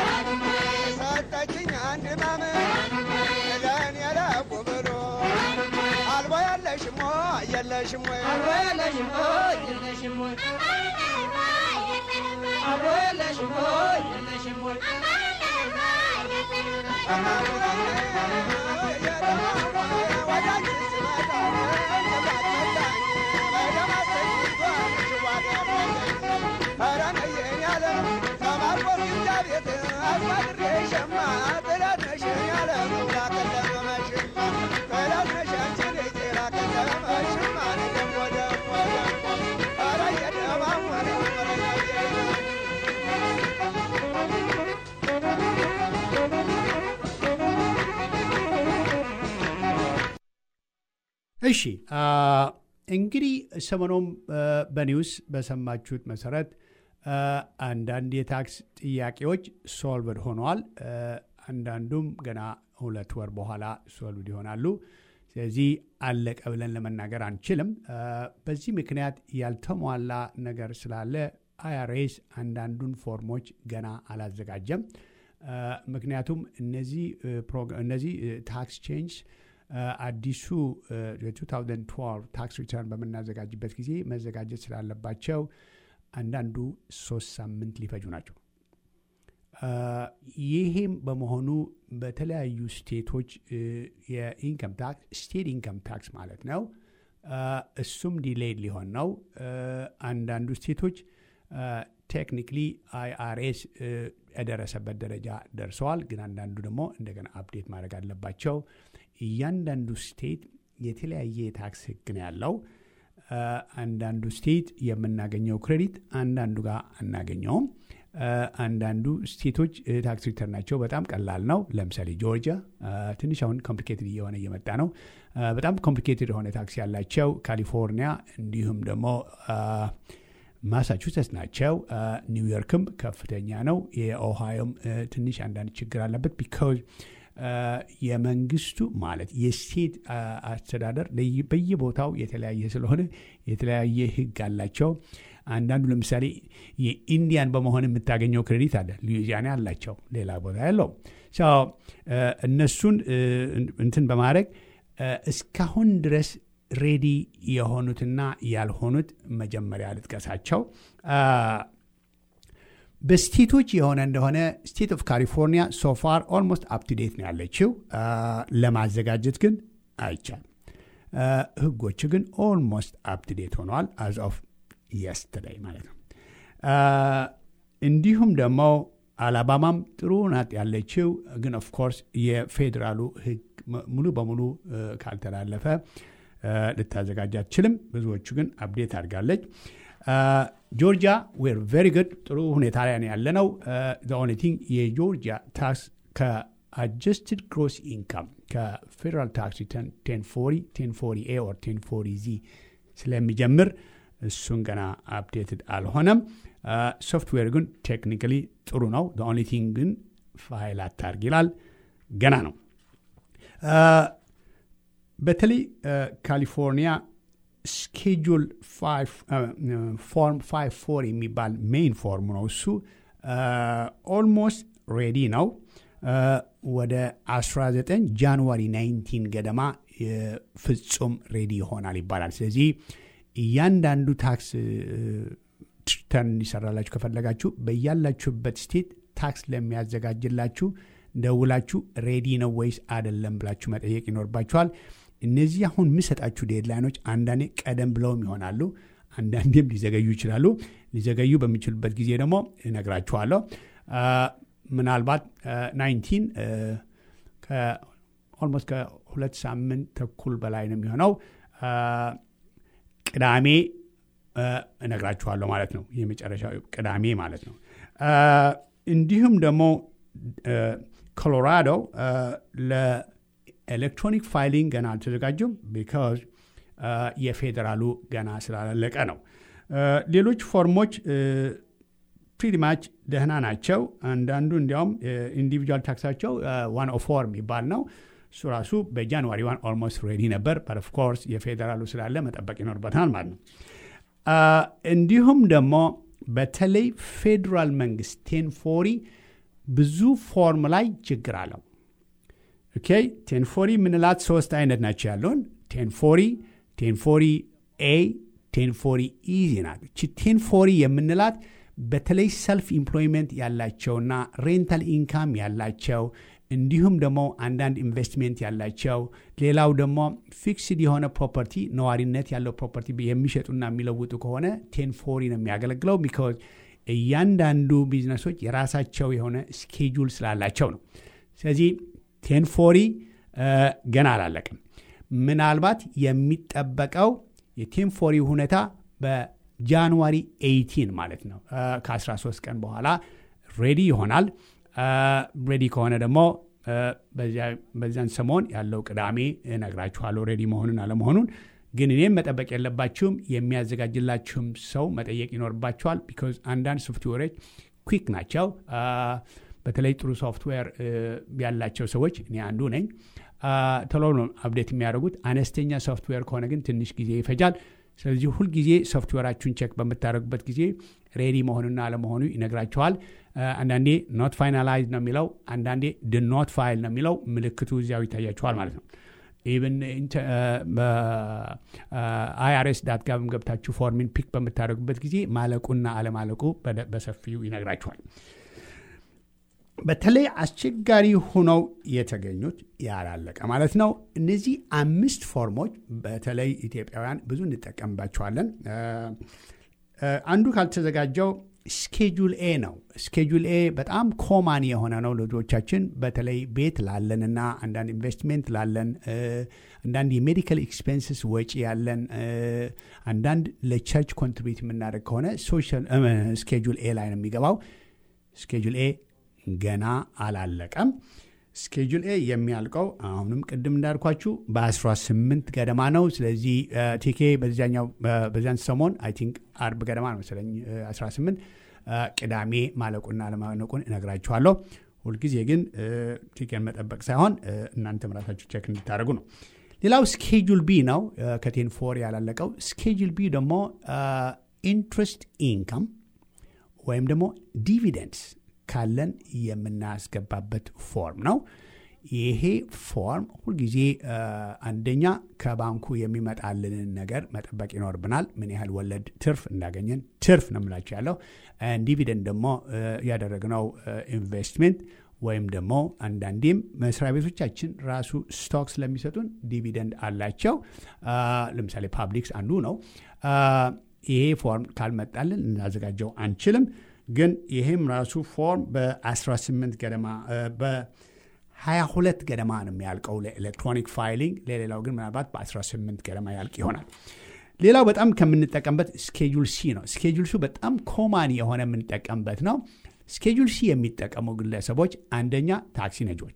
ሰጠችኝ አንድ ማም ለእኔ ለጉብሎ አልቦ የለሽም ወይ የለሽም ወይ አልቦ የለሽም ወይ የለሽም ወይ አልቦ የለሽም ወይ የለሽም ወይ እሺ እንግዲህ ሰሞኑም በኒውስ በሰማችሁት መሰረት አንዳንድ የታክስ ጥያቄዎች ሶልቭድ ሆነዋል። አንዳንዱም ገና ሁለት ወር በኋላ ሶልቭድ ይሆናሉ። ስለዚህ አለቀ ብለን ለመናገር አንችልም። በዚህ ምክንያት ያልተሟላ ነገር ስላለ አይአርኤስ አንዳንዱን ፎርሞች ገና አላዘጋጀም። ምክንያቱም እነዚህ ታክስ ቼንጅ አዲሱ የ2012 ታክስ ሪተርን በምናዘጋጅበት ጊዜ መዘጋጀት ስላለባቸው አንዳንዱ ሶስት ሳምንት ሊፈጁ ናቸው። ይህም በመሆኑ በተለያዩ ስቴቶች የኢንከም ታክስ ስቴት ኢንከም ታክስ ማለት ነው። እሱም ዲሌይድ ሊሆን ነው። አንዳንዱ ስቴቶች ቴክኒክሊ አይአርኤስ የደረሰበት ደረጃ ደርሰዋል። ግን አንዳንዱ ደግሞ እንደገና አፕዴት ማድረግ አለባቸው። እያንዳንዱ ስቴት የተለያየ የታክስ ሕግ ነው ያለው። አንዳንዱ ስቴት የምናገኘው ክሬዲት አንዳንዱ ጋር አናገኘውም። አንዳንዱ ስቴቶች ታክስ ሪተርናቸው በጣም ቀላል ነው። ለምሳሌ ጆርጂያ ትንሽ አሁን ኮምፕሊኬትድ እየሆነ እየመጣ ነው። በጣም ኮምፕሊኬትድ የሆነ ታክስ ያላቸው ካሊፎርኒያ፣ እንዲሁም ደግሞ ማሳቹሴትስ ናቸው። ኒውዮርክም ከፍተኛ ነው። የኦሃዮም ትንሽ አንዳንድ ችግር አለበት ቢካዝ የመንግስቱ ማለት የስቴት አስተዳደር በየቦታው የተለያየ ስለሆነ የተለያየ ህግ አላቸው። አንዳንዱ ለምሳሌ የኢንዲያን በመሆን የምታገኘው ክሬዲት አለ፣ ሉዊዚያና አላቸው፣ ሌላ ቦታ ያለው እነሱን እንትን በማድረግ እስካሁን ድረስ ሬዲ የሆኑትና ያልሆኑት መጀመሪያ ልጥቀሳቸው። በስቴቶች የሆነ እንደሆነ ስቴት ኦፍ ካሊፎርኒያ ሶፋር ኦልሞስት አፕቱዴት ነው ያለችው። ለማዘጋጀት ግን አይቻልም። ህጎቹ ግን ኦልሞስት አፕቱዴት ሆነዋል አዝ ኦፍ የስተርዴይ ማለት ነው። እንዲሁም ደግሞ አላባማም ጥሩ ናት ያለችው፣ ግን ኦፍኮርስ የፌዴራሉ ህግ ሙሉ በሙሉ ካልተላለፈ ልታዘጋጅ አትችልም። ብዙዎቹ ግን አፕዴት አድርጋለች። ጆርጂያ ዌር ቬሪ ጉድ ጥሩ ሁኔታ ላይ ነው ያለነው። ኦንሊ ቲንግ የጆርጂያ ታክስ ከአጀስትድ ግሮስ ኢንካም ከፌዴራል ታክስ ሪተርን ቴን ፎሪ ቴን ፎሪ ኤ ኦር ቴን ፎሪ ዚ ስለሚጀምር እሱን ገና አፕዴትድ አልሆነም። ሶፍትዌር ግን ቴክኒካሊ ጥሩ ነው። ኦንሊ ቲንግ ግን ፋይል አታርግ ይላል። ገና ነው። በተለይ ካሊፎርኒያ ስኬጁል ፎርም ፋይቭ ፎር የሚባል ሜይን ፎርም ነው። እሱ ኦልሞስት ሬዲ ነው። ወደ 19 ጃንዋሪ 19 ገደማ ፍጹም ሬዲ ይሆናል ይባላል። ስለዚህ እያንዳንዱ ታክስ ተርን እንዲሰራላችሁ ከፈለጋችሁ በያላችሁበት ስቴት ታክስ ለሚያዘጋጅላችሁ ደውላችሁ ሬዲ ነው ወይስ አይደለም ብላችሁ መጠየቅ ይኖርባችኋል። እነዚህ አሁን የምሰጣችሁ ዴድላይኖች አንዳንዴ ቀደም ብለውም ይሆናሉ፣ አንዳንዴም ሊዘገዩ ይችላሉ። ሊዘገዩ በሚችሉበት ጊዜ ደግሞ እነግራችኋለሁ። ምናልባት ናይንቲን ኦልሞስት ከሁለት ሳምንት ተኩል በላይ ነው የሚሆነው ቅዳሜ እነግራችኋለሁ ማለት ነው። የመጨረሻው ቅዳሜ ማለት ነው። እንዲሁም ደግሞ ኮሎራዶ ለኤሌክትሮኒክ ፋይሊንግ ገና አልተዘጋጁም። ቢካዝ የፌዴራሉ ገና ስላለቀ ነው። ሌሎች ፎርሞች ፕሪቲማች ደህና ናቸው። አንዳንዱ እንዲያውም ኢንዲቪጁዋል ታክሳቸው ዋን ኦ ፎር የሚባል ነው። እሱ ራሱ በጃንዋሪ ዋን ኦልሞስት ሬዲ ነበር። በት ኦፍ ኮርስ የፌዴራሉ ስላለ መጠበቅ ይኖርበታል ማለት ነው። እንዲሁም ደግሞ በተለይ ፌዴራል መንግስት ቴን ፎሪ ብዙ ፎርም ላይ ችግር አለው። ኦኬ ቴን ፎሪ የምንላት ሶስት አይነት ናቸው ያለውን ቴን ፎሪ፣ ቴን ፎሪ ኤ፣ ቴን ፎሪ ኢዚ ናት። እቺ ቴን ፎሪ የምንላት በተለይ ሰልፍ ኢምፕሎይመንት ያላቸውና ሬንታል ኢንካም ያላቸው እንዲሁም ደግሞ አንዳንድ ኢንቨስትሜንት ያላቸው ሌላው ደግሞ ፊክስድ የሆነ ፕሮፐርቲ ነዋሪነት ያለው ፕሮፐርቲ የሚሸጡና የሚለውጡ ከሆነ ቴን ፎሪ ነው የሚያገለግለው። ቢካዝ እያንዳንዱ ቢዝነሶች የራሳቸው የሆነ ስኬጁል ስላላቸው ነው። ስለዚህ ቴን ፎሪ ገና አላለቅም። ምናልባት የሚጠበቀው የቴን ፎሪ ሁኔታ በጃንዋሪ 18 ማለት ነው ከ13 ቀን በኋላ ሬዲ ይሆናል። ሬዲ ከሆነ ደግሞ በዚያን ሰሞን ያለው ቅዳሜ እነግራችኋለሁ ሬዲ መሆኑን አለመሆኑን። ግን እኔም መጠበቅ የለባችሁም፣ የሚያዘጋጅላችሁም ሰው መጠየቅ ይኖርባችኋል። ቢካዝ አንዳንድ ሶፍትዌሮች ኩክ ናቸው። በተለይ ጥሩ ሶፍትዌር ያላቸው ሰዎች እኔ አንዱ ነኝ። ቶሎ ነው አፕዴት የሚያደርጉት። አነስተኛ ሶፍትዌር ከሆነ ግን ትንሽ ጊዜ ይፈጃል። ስለዚህ ሁልጊዜ ሶፍትዌራችሁን ቼክ በምታደርጉበት ጊዜ ሬዲ መሆኑና አለመሆኑ ይነግራችኋል። አንዳንዴ ኖት ፋይናላይዝ ነው የሚለው፣ አንዳንዴ ድ ኖት ፋይል ነው የሚለው። ምልክቱ እዚያው ይታያችኋል ማለት ነው። ኢቨን አይአርኤስ ዳት ጋብም ገብታችሁ ፎርሚን ፒክ በምታደርጉበት ጊዜ ማለቁና አለማለቁ በሰፊው ይነግራችኋል። በተለይ አስቸጋሪ ሆነው የተገኙት ያላለቀ ማለት ነው። እነዚህ አምስት ፎርሞች በተለይ ኢትዮጵያውያን ብዙ እንጠቀምባቸዋለን። አንዱ ካልተዘጋጀው ስኬጁል ኤ ነው። ስኬጁል ኤ በጣም ኮማን የሆነ ነው ለልጆቻችን በተለይ ቤት ላለንና አንዳንድ ኢንቨስትሜንት ላለን፣ አንዳንድ የሜዲካል ኤክስፔንስስ ወጪ ያለን፣ አንዳንድ ለቸርች ኮንትሪቢዩት የምናደርግ ከሆነ ስኬጁል ኤ ላይ ነው የሚገባው። ስኬጁል ኤ ገና አላለቀም። ስኬጁል ኤ የሚያልቀው አሁንም ቅድም እንዳልኳችሁ በ18 ገደማ ነው። ስለዚህ ቲኬ በዚያኛው በዚያን ሰሞን አይ ቲንክ አርብ ገደማ ነው መሰለኝ 18 ቅዳሜ ማለቁና አለማለቁን እነግራችኋለሁ። ሁልጊዜ ግን ቲኬን መጠበቅ ሳይሆን እናንተ ራሳችሁ ቼክ እንድታደርጉ ነው። ሌላው ስኬጁል ቢ ነው ከቴን ፎር ያላለቀው። ስኬጁል ቢ ደግሞ ኢንትረስት ኢንካም ወይም ደግሞ ዲቪደንድስ ካለን የምናስገባበት ፎርም ነው። ይሄ ፎርም ሁልጊዜ አንደኛ ከባንኩ የሚመጣልንን ነገር መጠበቅ ይኖርብናል። ምን ያህል ወለድ ትርፍ እንዳገኘን ትርፍ ነው የምላቸው ያለው። ዲቪደንድ ደግሞ ያደረግነው ኢንቨስትሜንት ወይም ደግሞ አንዳንዴም መስሪያ ቤቶቻችን ራሱ ስቶክ ስለሚሰጡን ዲቪደንድ አላቸው። ለምሳሌ ፓብሊክስ አንዱ ነው። ይሄ ፎርም ካልመጣልን እናዘጋጀው አንችልም። ግን ይህም ራሱ ፎርም በ18 ገደማ በ22 ገደማ ነው የሚያልቀው ለኤሌክትሮኒክ ፋይሊንግ። ለሌላው ግን ምናልባት በ18 ገደማ ያልቅ ይሆናል። ሌላው በጣም ከምንጠቀምበት ስኬጁል ሲ ነው። ስኬጁል ሲ በጣም ኮማን የሆነ የምንጠቀምበት ነው። ስኬጁል ሲ የሚጠቀሙ ግለሰቦች አንደኛ ታክሲ ነጂዎች፣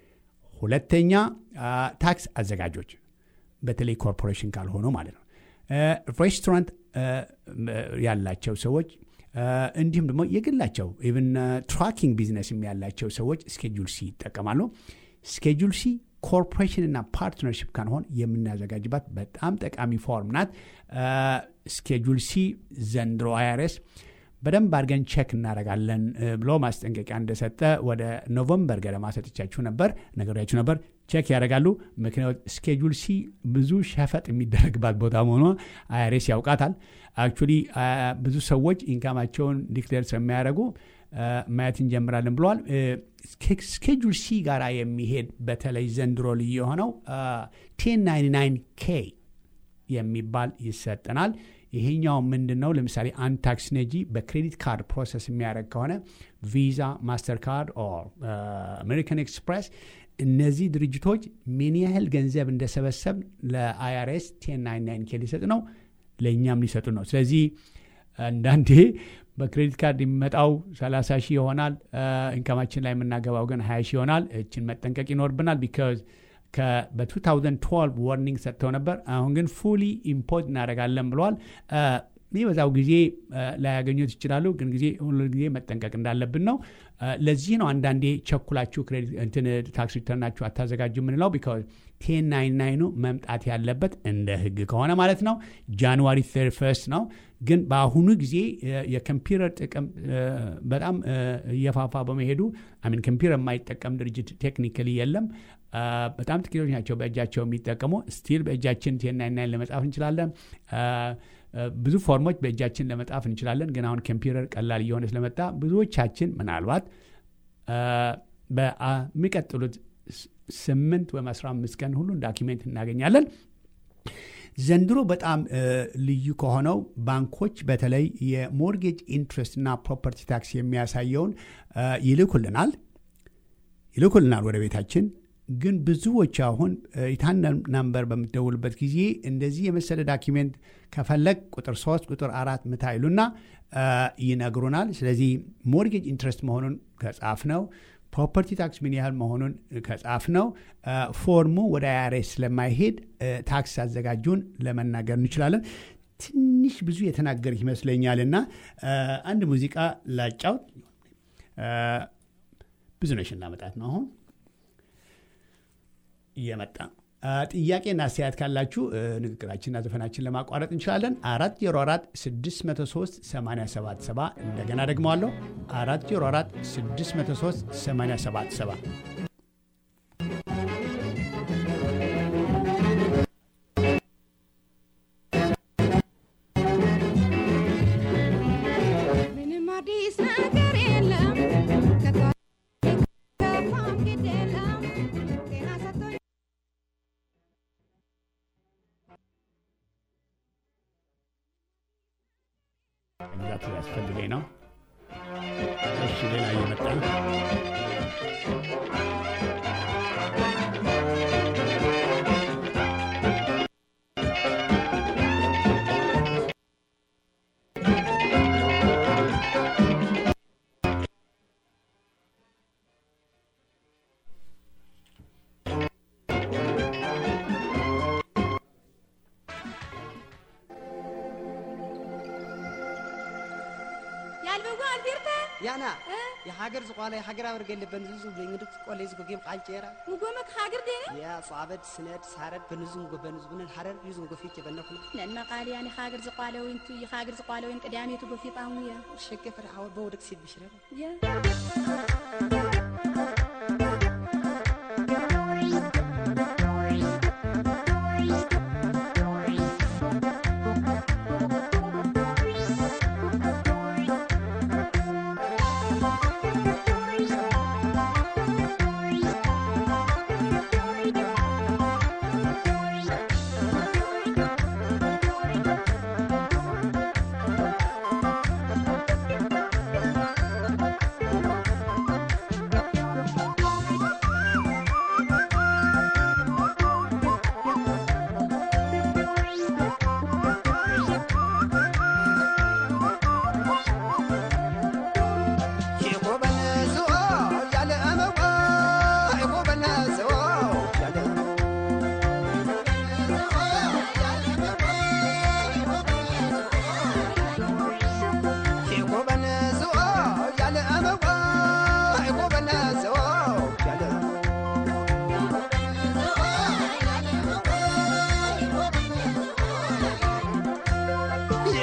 ሁለተኛ ታክስ አዘጋጆች፣ በተለይ ኮርፖሬሽን ካልሆኑ ማለት ነው። ሬስቶራንት ያላቸው ሰዎች እንዲሁም ደግሞ የግላቸው ኢቭን ትራኪንግ ቢዝነስም ያላቸው ሰዎች ስኬጁል ሲ ይጠቀማሉ። ስኬጁል ሲ ኮርፖሬሽን እና ፓርትነርሽፕ ካንሆን የምናዘጋጅባት በጣም ጠቃሚ ፎርም ናት። ስኬጁል ሲ ዘንድሮ አይአርኤስ በደንብ አድርገን ቼክ እናደርጋለን ብሎ ማስጠንቀቂያ እንደሰጠ ወደ ኖቨምበር ገደማ ሰጥቻችሁ ነበር ነገሪያችሁ ነበር። ቼክ ያደርጋሉ። ምክንያቱ ስኬጁል ሲ ብዙ ሸፈጥ የሚደረግባት ቦታ መሆኗ አይአርኤስ ያውቃታል። አክቹዋሊ ብዙ ሰዎች ኢንካማቸውን ዲክሌር ስለሚያደርጉ ማየት እንጀምራለን ብለዋል። ስኬጁል ሲ ጋር የሚሄድ በተለይ ዘንድሮ ልዩ የሆነው ቴን ናይንቲ ናይን ኬ የሚባል ይሰጠናል። ይሄኛው ምንድን ነው? ለምሳሌ አንድ ታክስ ነጂ በክሬዲት ካርድ ፕሮሰስ የሚያደርግ ከሆነ ቪዛ፣ ማስተር ካርድ ኦር አሜሪካን ኤክስፕሬስ እነዚህ ድርጅቶች ምን ያህል ገንዘብ እንደሰበሰብ ለአይአርኤስ ቴን ናይን ናይን ኬ ሊሰጥ ነው፣ ለእኛም ሊሰጡ ነው። ስለዚህ አንዳንዴ በክሬዲት ካርድ የሚመጣው 30 ሺህ ይሆናል። ኢንካማችን ላይ የምናገባው ግን 20 ሺህ ይሆናል። እችን መጠንቀቅ ይኖርብናል ቢካዝ በ2012 ዋርኒንግ ሰጥተው ነበር። አሁን ግን ፉሊ ኢምፖርት እናደርጋለን ብለዋል። የሚበዛው ጊዜ ላያገኙት ይችላሉ፣ ግን ጊዜ ሁሉ ጊዜ መጠንቀቅ እንዳለብን ነው። ለዚህ ነው አንዳንዴ ቸኩላችሁ እንትን ታክስ ሪተርናችሁ አታዘጋጁ የምንለው ቢካዝ ቴን ናይን ናይኑ መምጣት ያለበት እንደ ህግ ከሆነ ማለት ነው ጃንዋሪ 31 ነው። ግን በአሁኑ ጊዜ የኮምፒውተር ጥቅም በጣም እየፋፋ በመሄዱ አሚን ኮምፒውተር የማይጠቀም ድርጅት ቴክኒካሊ የለም። በጣም ጥቂቶች ናቸው በእጃቸው የሚጠቀሙ። ስቲል በእጃችን ቴን ናይን ናይን ለመጻፍ እንችላለን። ብዙ ፎርሞች በእጃችን ለመጻፍ እንችላለን። ግን አሁን ኮምፒውተር ቀላል እየሆነ ስለመጣ ብዙዎቻችን ምናልባት በሚቀጥሉት ስምንት ወይም አስራ አምስት ቀን ሁሉን ዳኪሜንት እናገኛለን። ዘንድሮ በጣም ልዩ ከሆነው ባንኮች በተለይ የሞርጌጅ ኢንትረስት እና ፕሮፐርቲ ታክስ የሚያሳየውን ይልኩልናል ይልኩልናል ወደ ቤታችን። ግን ብዙዎች አሁን ኢታን ናምበር በምትደውልበት ጊዜ እንደዚህ የመሰለ ዳኪሜንት ከፈለግ ቁጥር ሶስት ቁጥር አራት ምታ ይሉና ይነግሩናል። ስለዚህ ሞርጌጅ ኢንትረስት መሆኑን ከጻፍ ነው ፕሮፐርቲ ታክስ ምን ያህል መሆኑን ከጻፍ ነው ፎርሙ ወደ አይአርኤስ ስለማይሄድ ታክስ አዘጋጁን ለመናገር እንችላለን። ትንሽ ብዙ የተናገር ይመስለኛል እና አንድ ሙዚቃ ላጫውት። ብዙ ነሽን ላመጣት ነው አሁን እየመጣ ጥያቄና አስተያየት ካላችሁ ንግግራችንና ዘፈናችን ለማቋረጥ እንችላለን። አራት ዜሮ አራት ስድስት መቶ ሶስት ሰማንያ ሰባት ሰባ እንደገና ደግመዋለሁ። አራት ዜሮ አራት ስድስት መቶ ሶስት ሰማንያ ሰባት ሰባ ምንም አዲስ ነገር የለም ከፋም ግድ የለም ጤና ሰጥቶኝ መግዛት ያስፈልገኝ ነው። እሺ ሌላ እየመጣ ነው። ያልበጎ አልቤርታ ያና የሃገር ዝቋላ የሃገር አበር ገለ በንዙ በእንግዲህ ቆሌ ዝጎጌም ቃልጨራ ሙጎመክ ሃገር ዴነ ያ ጿበድ ስነድ ሳረድ በንዙም ጎ በንዙ ብንን ሐረር ይዙም ጎፊት የበነኩና ነና ቃል ያኒ ሃገር ዝቋለውን ቱ የሃገር ዝቋለውን ቅዳሜቱ በፊጣሙ ያ ሸገፈር አወ በወደቅ ሲል ብሽረ ያ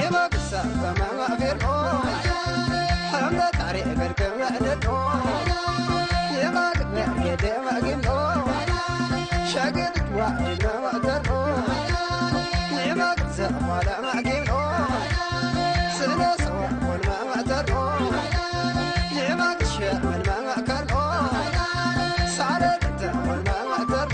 يمكسر فما غفر حمد تعري قلق معدد يمك مرقد مقيم شقد وعد ما وعدر يمك زفال مقيم سنة سوا والما وعدر يمك شامل ما وعكر سعرت والما وعدر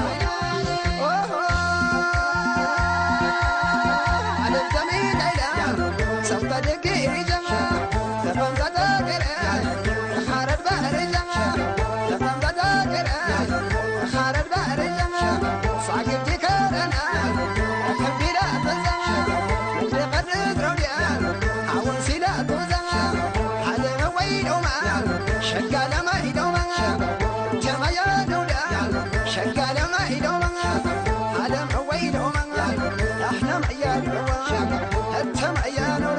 على الزمين عيلا سوف تدقي رجع لفن تدقر حارد بحر رجع لفن تدقر حارد بحر رجع صعب تكرنا كبي لا تنزع مثل قد روديا عون سيلا توزع على ويلو ما شقال ما يدو ما جمع يا دولا شقال ما يدو ما على ويلو ما احنا معيار انت معيار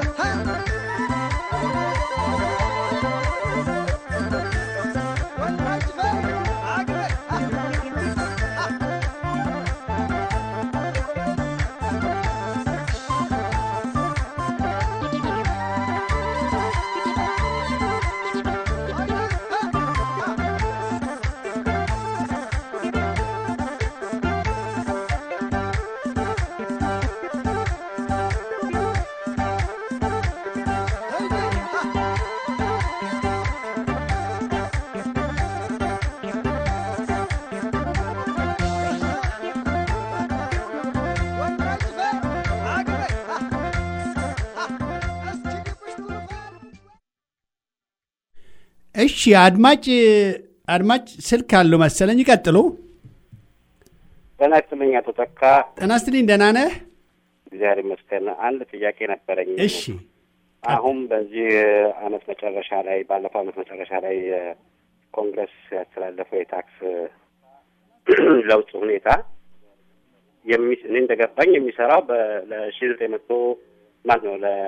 እሺ አድማጭ አድማጭ ስልክ አለው መሰለኝ። ይቀጥሉ። ጤና ይስጥልኝ አቶ ተካ። ጤና ይስጥልኝ። ደህና ነህ? እግዚአብሔር ይመስገን። አንድ ጥያቄ ነበረኝ። እሺ አሁን በዚህ አመት መጨረሻ ላይ ባለፈው አመት መጨረሻ ላይ ኮንግረስ ያስተላለፈው የታክስ ለውጥ ሁኔታ የሚ እኔ እንደገባኝ የሚሰራው ለሺ ዘጠኝ መቶ ማለት ነው ለ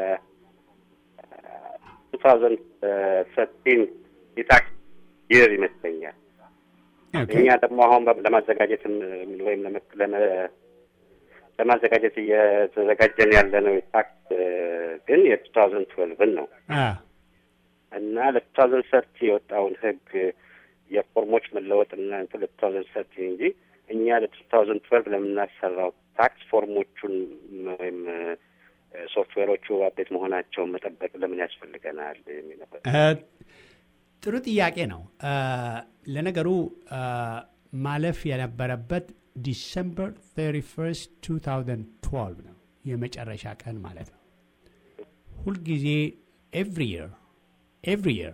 ቱ ታውዘንድ ሰቲን የታክስ ይር ይመስለኛል። ኦኬ። እኛ ደግሞ አሁን በ- ለማዘጋጀት ም- ወይም ለመ- ለመ- ለማዘጋጀት እየተዘጋጀን ያለ ነው የታክስ ግን የቱ ታውዘንድ ትዌልቭን ነው አ እና ለቱ ታውዘንድ ሰርቲ የወጣውን ህግ የፎርሞች መለወጥና እንትን ለቱ ታውዘንድ ሰርቲ እንጂ እኛ ለቱ ታውዘንድ ትዌልቭ ለምናሰራው ታክስ ፎርሞቹን ወይም ሶፍትዌሮቹ አፕዴት መሆናቸውን መጠበቅ ለምን ያስፈልገናል የሚል ነበር። እ፣ ጥሩ ጥያቄ ነው። እ፣ ለነገሩ እ፣ ማለፍ የነበረበት ዲሰምበር 31 2012 ነው የመጨረሻ ቀን ማለት ነው። ሁልጊዜ ኤቭሪ የር ኤቭሪ የር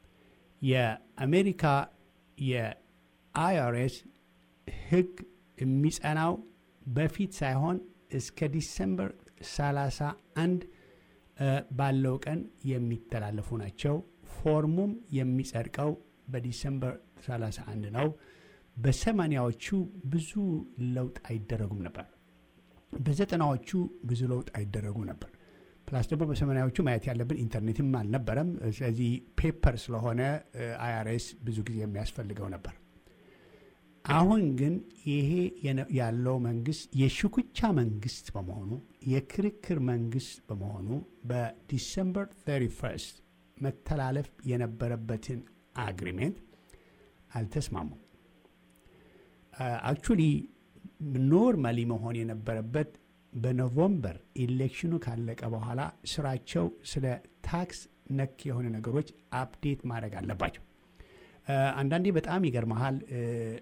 የአሜሪካ የአይአርኤስ ህግ የሚጸናው በፊት ሳይሆን እስከ ዲሰምበር 31 እ፣ ባለው ቀን የሚተላለፉ ናቸው። ፎርሙም የሚጸድቀው በዲሰምበር 31 ነው። በሰማኒያዎቹ ብዙ ለውጥ አይደረጉም ነበር። በዘጠናዎቹ ብዙ ለውጥ አይደረጉም ነበር። ፕላስ ደግሞ በሰማኒያዎቹ ማየት ያለብን ኢንተርኔትም አልነበረም። ስለዚህ ፔፐር ስለሆነ አይአርኤስ ብዙ ጊዜ የሚያስፈልገው ነበር። አሁን ግን ይሄ የነ- ያለው መንግስት የሽኩቻ መንግስት በመሆኑ የክርክር መንግስት በመሆኑ በዲሰምበር 31 መተላለፍ የነበረበትን አግሪሜንት አልተስማሙም። አክቹሊ ኖርማሊ መሆን የነበረበት በኖቨምበር ኢሌክሽኑ ካለቀ በኋላ ስራቸው ስለ ታክስ ነክ የሆነ ነገሮች አፕዴት ማድረግ አለባቸው። እ፣ አንዳንዴ በጣም ይገርመሃል እ፣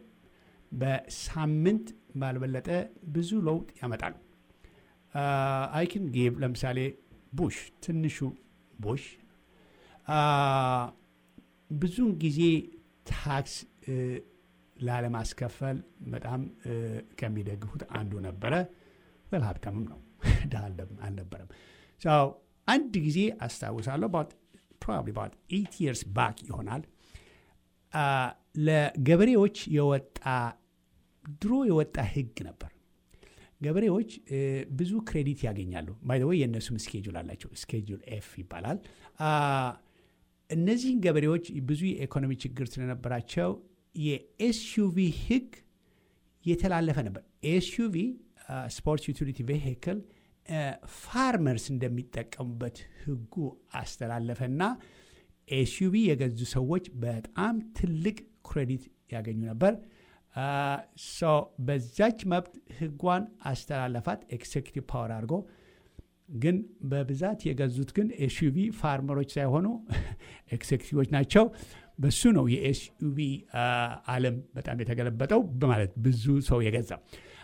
በሳምንት ባልበለጠ ብዙ ለውጥ ያመጣሉ። አይክን ጌብ ለምሳሌ ቡሽ ትንሹ ቡሽ አ፣ ብዙውን ጊዜ ታክስ እ፣ ላለማስከፈል በጣም እ፣ ከሚደግፉት አንዱ ነበረ። ወል ሀብታምም ነው ድሃ አልደ- አልነበረም። ሰው አንድ ጊዜ አስታውሳለሁ ፕሮባብሊ ባት ኤይት ይርስ ባክ ይሆናል አ፣ ለገበሬዎች የወጣ ድሮ የወጣ ህግ ነበር። ገበሬዎች እ፣ ብዙ ክሬዲት ያገኛሉ። ባይ ወይ የእነሱም ስኬጁል አላቸው። ስኬጁል ኤፍ ይባላል። አ፣ እነዚህን ገበሬዎች ብዙ የኢኮኖሚ ችግር ስለነበራቸው የኤስዩቪ ህግ የተላለፈ ነበር። ኤስዩቪ ስፖርት ዩቲሊቲ ቬሂክል ፋርመርስ እንደሚጠቀሙበት ህጉ አስተላለፈና ኤስዩቪ የገዙ ሰዎች በጣም ትልቅ ክሬዲት ያገኙ ነበር። ሶ በዛች መብት ህጓን አስተላለፋት ኤክሴኪቲቭ ፓወር አድርጎ ግን በብዛት የገዙት ግን ኤስዩቪ ፋርመሮች ሳይሆኑ ኤክሴኪቲቮች ናቸው። በሱ ነው የኤስዩቪ ዓለም በጣም የተገለበጠው በማለት ብዙ ሰው የገዛው።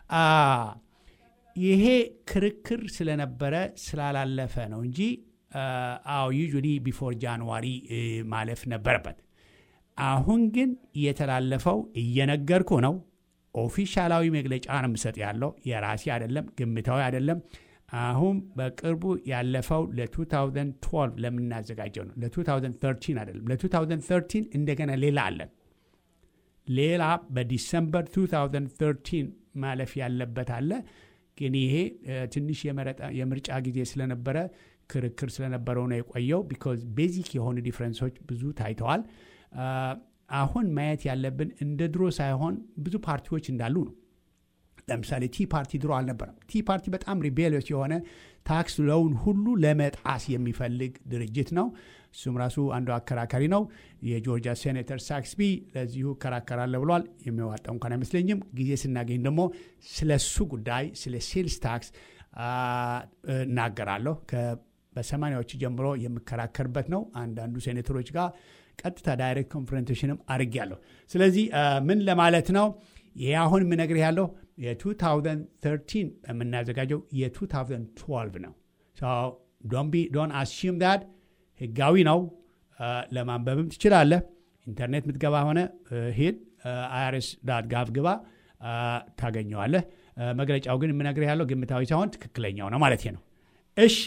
ይሄ ክርክር ስለነበረ ስላላለፈ ነው እንጂ አዎ ዩዥሊ ቢፎር ጃንዋሪ ማለፍ ነበረበት። አሁን ግን የተላለፈው እየነገርኩ ነው። ኦፊሻላዊ መግለጫ ነው የምሰጥ ያለው የራሴ አይደለም፣ ግምታዊ አይደለም። አሁን በቅርቡ ያለፈው ለ2012 ለምናዘጋጀው ነው። ለ2013 አይደለም። ለ2013 እንደገና ሌላ አለን። ሌላ በዲሰምበር 2013 ማለፍ ያለበት አለ። ግን ይሄ ትንሽ የምርጫ ጊዜ ስለነበረ ክርክር ስለነበረው ነው የቆየው። ቢኮዝ ቤዚክ የሆኑ ዲፍረንሶች ብዙ ታይተዋል። አሁን ማየት ያለብን እንደ ድሮ ሳይሆን ብዙ ፓርቲዎች እንዳሉ ነው። ለምሳሌ ቲ ፓርቲ ድሮ አልነበረም። ቲ ፓርቲ በጣም ሪቤሊዮስ የሆነ ታክስ ለውን ሁሉ ለመጣስ የሚፈልግ ድርጅት ነው። እሱም ራሱ አንዱ አከራካሪ ነው። የጆርጂያ ሴኔተር ሳክስቢ ለዚሁ እከራከራለሁ ብሏል። የሚዋጣው እንኳን አይመስለኝም። ጊዜ ስናገኝ ደግሞ ስለ እሱ ጉዳይ ስለ ሴልስ ታክስ እናገራለሁ። በሰማኒያዎቹ ጀምሮ የምከራከርበት ነው። አንዳንዱ ሴኔተሮች ጋር ቀጥታ ዳይሬክት ኮንፍረንቴሽንም አድርጌያለሁ። ስለዚህ ምን ለማለት ነው ይህ አሁን የምነግርህ ያለው የ2013 የምናዘጋጀው የ2012 ነው። ዶን አስዩም ዳት ህጋዊ ነው። ለማንበብም ትችላለህ። ኢንተርኔት ምትገባ ሆነ ሂድ አይአርኤስ ዳት ጋቭ ግባ ታገኘዋለህ። መግለጫው ግን የምነግርህ ያለው ግምታዊ ሳይሆን ትክክለኛው ነው ማለት ነው። እሺ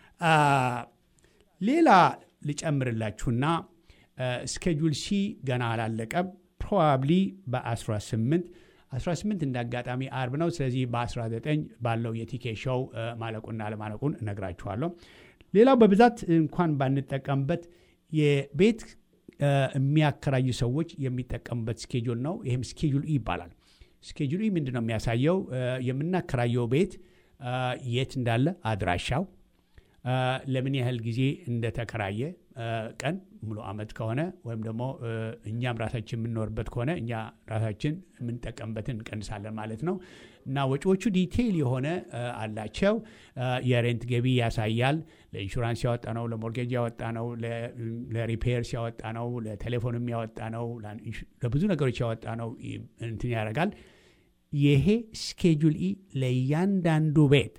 ሌላ ልጨምርላችሁና ስኬጁል ሲ ገና አላለቀም። ፕሮባብሊ በ18 18 እንደ አጋጣሚ አርብ ነው። ስለዚህ በ19 ባለው የቲኬ ሾው ማለቁና አለማለቁን እነግራችኋለሁ። ሌላው በብዛት እንኳን ባንጠቀምበት የቤት የሚያከራዩ ሰዎች የሚጠቀሙበት ስኬጁል ነው። ይህም ስኬጁል ኢ ይባላል። ስኬጁል ኢ ምንድን ነው የሚያሳየው? የምናከራየው ቤት የት እንዳለ አድራሻው፣ ለምን ያህል ጊዜ እንደተከራየ ቀን ሙሉ ዓመት ከሆነ ወይም ደግሞ እኛም ራሳችን የምንኖርበት ከሆነ እኛ ራሳችን የምንጠቀምበትን እንቀንሳለን ማለት ነው። እና ወጪዎቹ ዲቴይል የሆነ አላቸው። የሬንት ገቢ ያሳያል። ለኢንሹራንስ ያወጣ ነው፣ ለሞርጌጅ ያወጣ ነው፣ ለሪፔርስ ያወጣ ነው፣ ለቴሌፎንም ያወጣ ነው፣ ለብዙ ነገሮች ያወጣ ነው እንትን ያደርጋል። ይሄ ስኬጁል ኢ ለእያንዳንዱ ቤት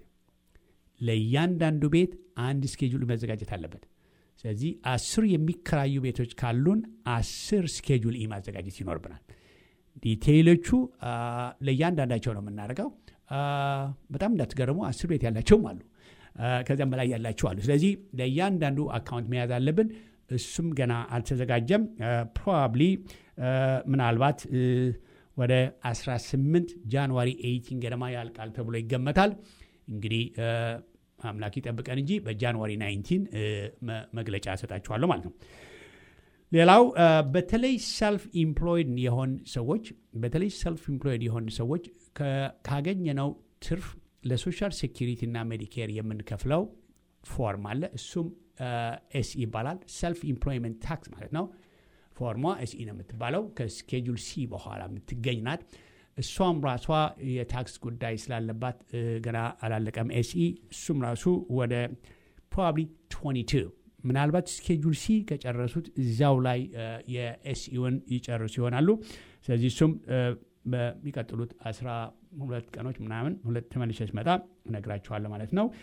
ለእያንዳንዱ ቤት አንድ ስኬጁል መዘጋጀት አለበት። ስለዚህ አስር የሚከራዩ ቤቶች ካሉን አስር ስኬጁል ኢ ማዘጋጀት ይኖርብናል። ዲቴይሎቹ ለእያንዳንዳቸው ነው የምናደርገው። በጣም እንዳትገርሙ አስር ቤት ያላቸውም አሉ፣ ከዚያም በላይ ያላቸው አሉ። ስለዚህ ለእያንዳንዱ አካውንት መያዝ አለብን። እሱም ገና አልተዘጋጀም። ፕሮባብሊ ምናልባት ወደ 18 ጃንዋሪ 18 ገደማ ያልቃል ተብሎ ይገመታል። እንግዲህ አምላክ ይጠብቀን እንጂ በጃንዋሪ 19 መግለጫ እሰጣችኋለሁ ማለት ነው። ሌላው በተለይ ሰልፍ ኢምፕሎይድ የሆን ሰዎች በተለይ ሰልፍ ኢምፕሎይድ የሆን ሰዎች ካገኘነው ትርፍ ለሶሻል ሴኪሪቲ እና ሜዲኬር የምንከፍለው ፎርም አለ። እሱም ኤስኢ ይባላል። ሰልፍ ኢምፕሎይመንት ታክስ ማለት ነው። ፎርሟ ኤስኢ ነው የምትባለው። ከስኬጁል ሲ በኋላ የምትገኝ ናት። እሷም ራሷ የታክስ ጉዳይ ስላለባት ገና አላለቀም ኤስኢ። እሱም ራሱ ወደ ፕሮባብሊ 22 ምናልባት ስኬጁል ሲ ከጨረሱት እዚያው ላይ የኤስኢውን ይጨርሱ ይሆናሉ። ስለዚህ እሱም በሚቀጥሉት 12 ቀኖች ምናምን ሁለት ተመልሼ ስመጣ እነግራችኋለሁ ማለት ነው።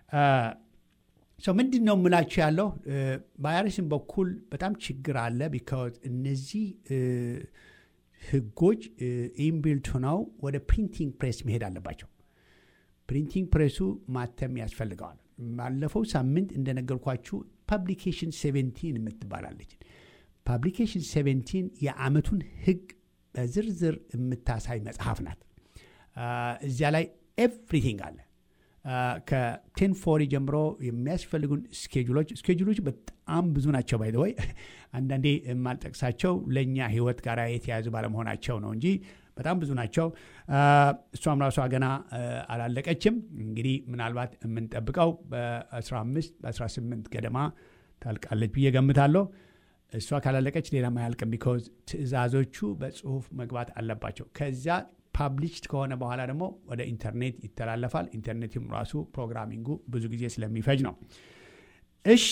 ሰው ምንድን ነው የምላችሁ ያለው በአይአርኤስም በኩል በጣም ችግር አለ። ቢካዝ እነዚህ ህጎች ኢምቢልት ሆነው ወደ ፕሪንቲንግ ፕሬስ መሄድ አለባቸው። ፕሪንቲንግ ፕሬሱ ማተም ያስፈልገዋል። ባለፈው ሳምንት እንደነገርኳችሁ ፐብሊኬሽን ሴቨንቲን የምትባላለች ፐብሊኬሽን ሴቨንቲን የአመቱን ህግ በዝርዝር የምታሳይ መጽሐፍ ናት። እዚያ ላይ ኤቭሪቲንግ አለ። ከቴን ፎሪ ጀምሮ የሚያስፈልጉን ስኬጁሎች ስኬጁሎች በጣም ብዙ ናቸው። ባይዘወይ አንዳንዴ የማልጠቅሳቸው ለእኛ ህይወት ጋር የተያዙ ባለመሆናቸው ነው እንጂ በጣም ብዙ ናቸው። እሷም ራሷ ገና አላለቀችም። እንግዲህ ምናልባት የምንጠብቀው በ15 በ18 ገደማ ታልቃለች ብዬ ገምታለሁ። እሷ ካላለቀች ሌላም አያልቅም። ቢኮዝ ትዕዛዞቹ በጽሁፍ መግባት አለባቸው። ከዚያ ፓብሊሽድ ከሆነ በኋላ ደግሞ ወደ ኢንተርኔት ይተላለፋል። ኢንተርኔትም ራሱ ፕሮግራሚንጉ ብዙ ጊዜ ስለሚፈጅ ነው። እሺ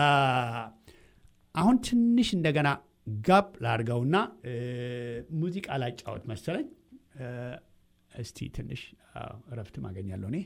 አሁን ትንሽ እንደገና ጋብ ላድርገውና ሙዚቃ ላጫወት መሰለኝ። እስቲ ትንሽ እረፍትም አገኛለሁ እኔ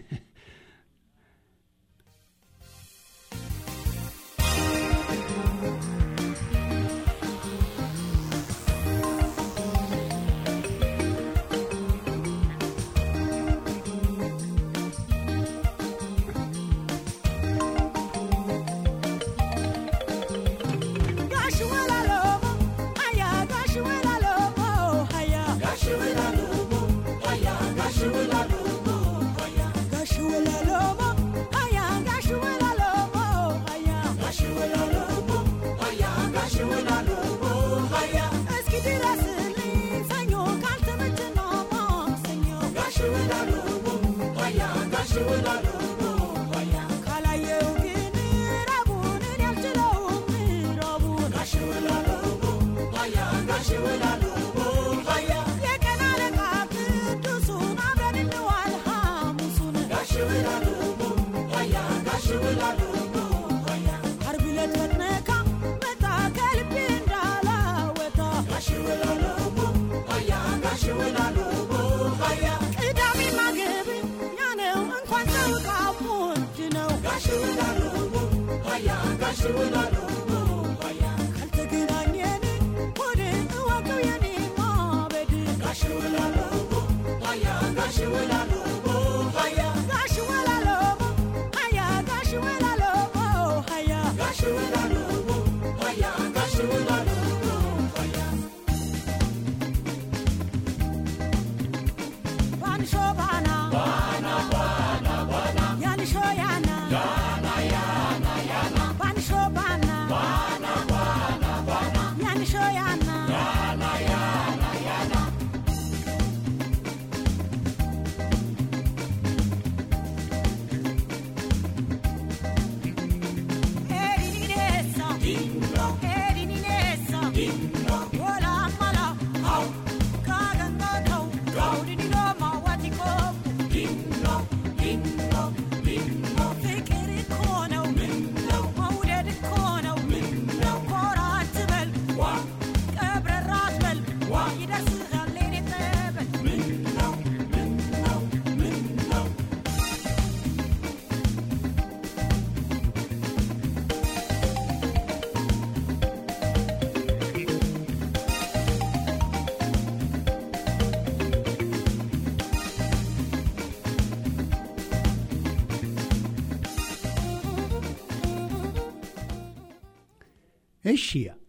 እሺ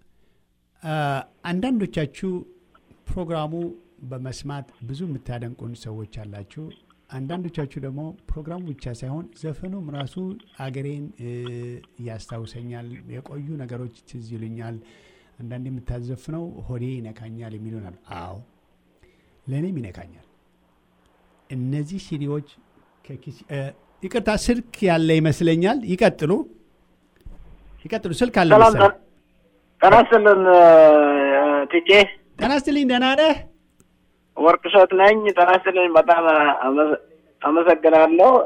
አንዳንዶቻችሁ ፕሮግራሙ በመስማት ብዙ የምታደንቁን ሰዎች አላችሁ። አንዳንዶቻችሁ ደግሞ ፕሮግራሙ ብቻ ሳይሆን ዘፈኑም ራሱ አገሬን ያስታውሰኛል፣ የቆዩ ነገሮች ትዝ ይሉኛል፣ አንዳንድ የምታዘፍነው ሆዴ ይነካኛል የሚሉናል። አዎ ለእኔም ይነካኛል። እነዚህ ሲዲዎች ይቅርታ፣ ስልክ ያለ ይመስለኛል። ይቀጥሉ ይቀጥሉ። ስልክ አለ መሰለኝ። ጤና ይስጥልን ቲጄ። ጤና ይስጥልኝ። ደህና ነህ? ወርቅ እሸት ነኝ። ጤና ይስጥልኝ። በጣም አመሰግናለሁ።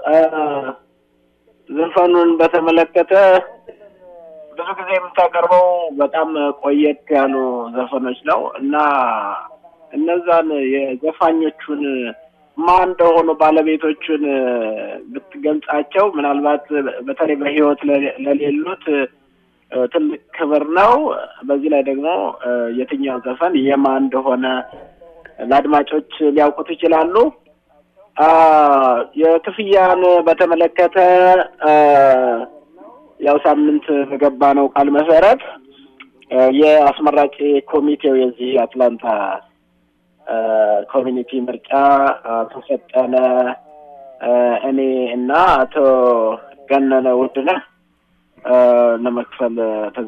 ዘፈኑን በተመለከተ ብዙ ጊዜ የምታቀርበው በጣም ቆየት ያሉ ዘፈኖች ነው እና እነዛን የዘፋኞቹን ማን እንደሆኑ ባለቤቶቹን ብትገልጻቸው ምናልባት በተለይ በሕይወት ለሌሉት ትልቅ ክብር ነው። በዚህ ላይ ደግሞ የትኛው ዘፈን የማን እንደሆነ ለአድማጮች ሊያውቁት ይችላሉ። የክፍያን በተመለከተ ያው ሳምንት በገባ ነው ቃል መሰረት የአስመራጭ ኮሚቴው የዚህ አትላንታ ኮሚኒቲ ምርጫ አቶ ፈጠነ እኔ እና አቶ ገነነ ውድነህ ለመክፈል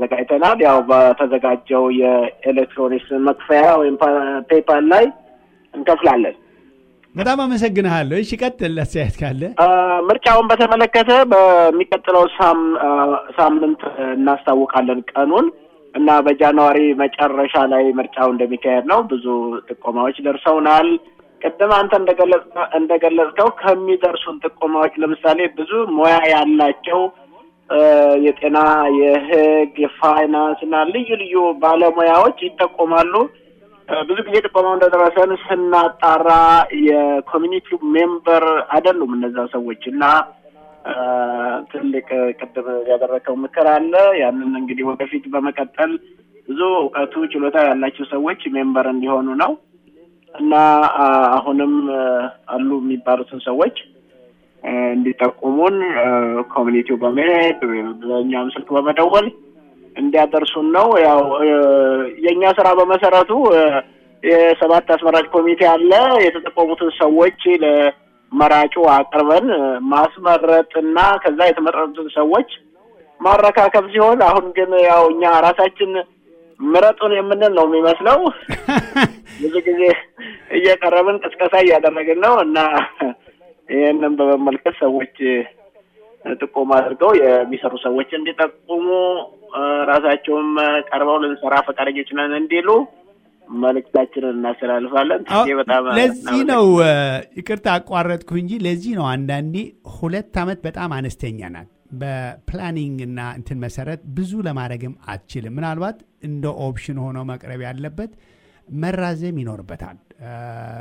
ተዘጋጅተናል። ያው በተዘጋጀው የኤሌክትሮኒክስ መክፈያ ወይም ፔፓል ላይ እንከፍላለን። በጣም አመሰግንሃለሁ። እሺ ቀጥል፣ አስተያየት ካለ አ፣ ምርጫውን በተመለከተ በሚቀጥለው ሳም- አ፣ ሳምንት እናስታውቃለን ቀኑን እና በጃንዋሪ መጨረሻ ላይ ምርጫው እንደሚካሄድ ነው። ብዙ ጥቆማዎች ደርሰውናል። ቅድም አንተ እንደገለጽ- እንደገለጽከው ከሚደርሱን ጥቆማዎች ለምሳሌ ብዙ ሙያ ያላቸው አ፣ የጤና፣ የሕግ፣ የፋይናንስ እና ልዩ ልዩ ባለሙያዎች ይጠቆማሉ። አ፣ ብዙ ጊዜ ጥቆማው እንደደረሰን ስናጣራ የኮሚኒቲው ሜምበር አይደሉም እነዛ ሰዎች እና አ፣ ትልቅ ቅድም ያደረከው ምክር አለ። ያንን እንግዲህ ወደፊት በመቀጠል ብዙ እውቀቱ ችሎታ ያላቸው ሰዎች ሜምበር እንዲሆኑ ነው እና አ፣ አሁንም አ፣ አሉ የሚባሉትን ሰዎች አ፣ እንዲጠቁሙን አ፣ ኮሚኒቲው በመሄድ ወይም በእኛም ስልክ በመደወል እንዲያደርሱን ነው። ያው አ፣ የእኛ ስራ በመሰረቱ አ፣ የሰባት አስመራጭ ኮሚቴ አለ። የተጠቆሙትን ሰዎች ለመራጩ አቅርበን አ፣ ማስመረጥ እና ከዛ የተመረጡትን ሰዎች ማረካከብ ሲሆን አሁን ግን ያው እኛ ራሳችን ምረጡን የምንል ነው የሚመስለው። ብዙ ጊዜ እየቀረብን ቅስቀሳ እያደረግን ነው እና ይህንን በመመልከት ሰዎች ጥቆማ አድርገው የሚሰሩ ሰዎች እንዲጠቁሙ እ፣ ራሳቸውም ቀርበው ልንሰራ ፈቃደኞች ነን እንዲሉ መልእክታችንን እናስተላልፋለን። ይህ በጣም ለዚህ ነው እ፣ ይቅርታ አቋረጥኩ እንጂ ለዚህ ነው አንዳንዴ ሁለት ዓመት በጣም አነስተኛ ናት። በፕላኒንግ እና እንትን መሰረት ብዙ ለማድረግም አትችልም። ምናልባት እንደ ኦፕሽን ሆኖ መቅረብ ያለበት መራዘም ይኖርበታል። እ፣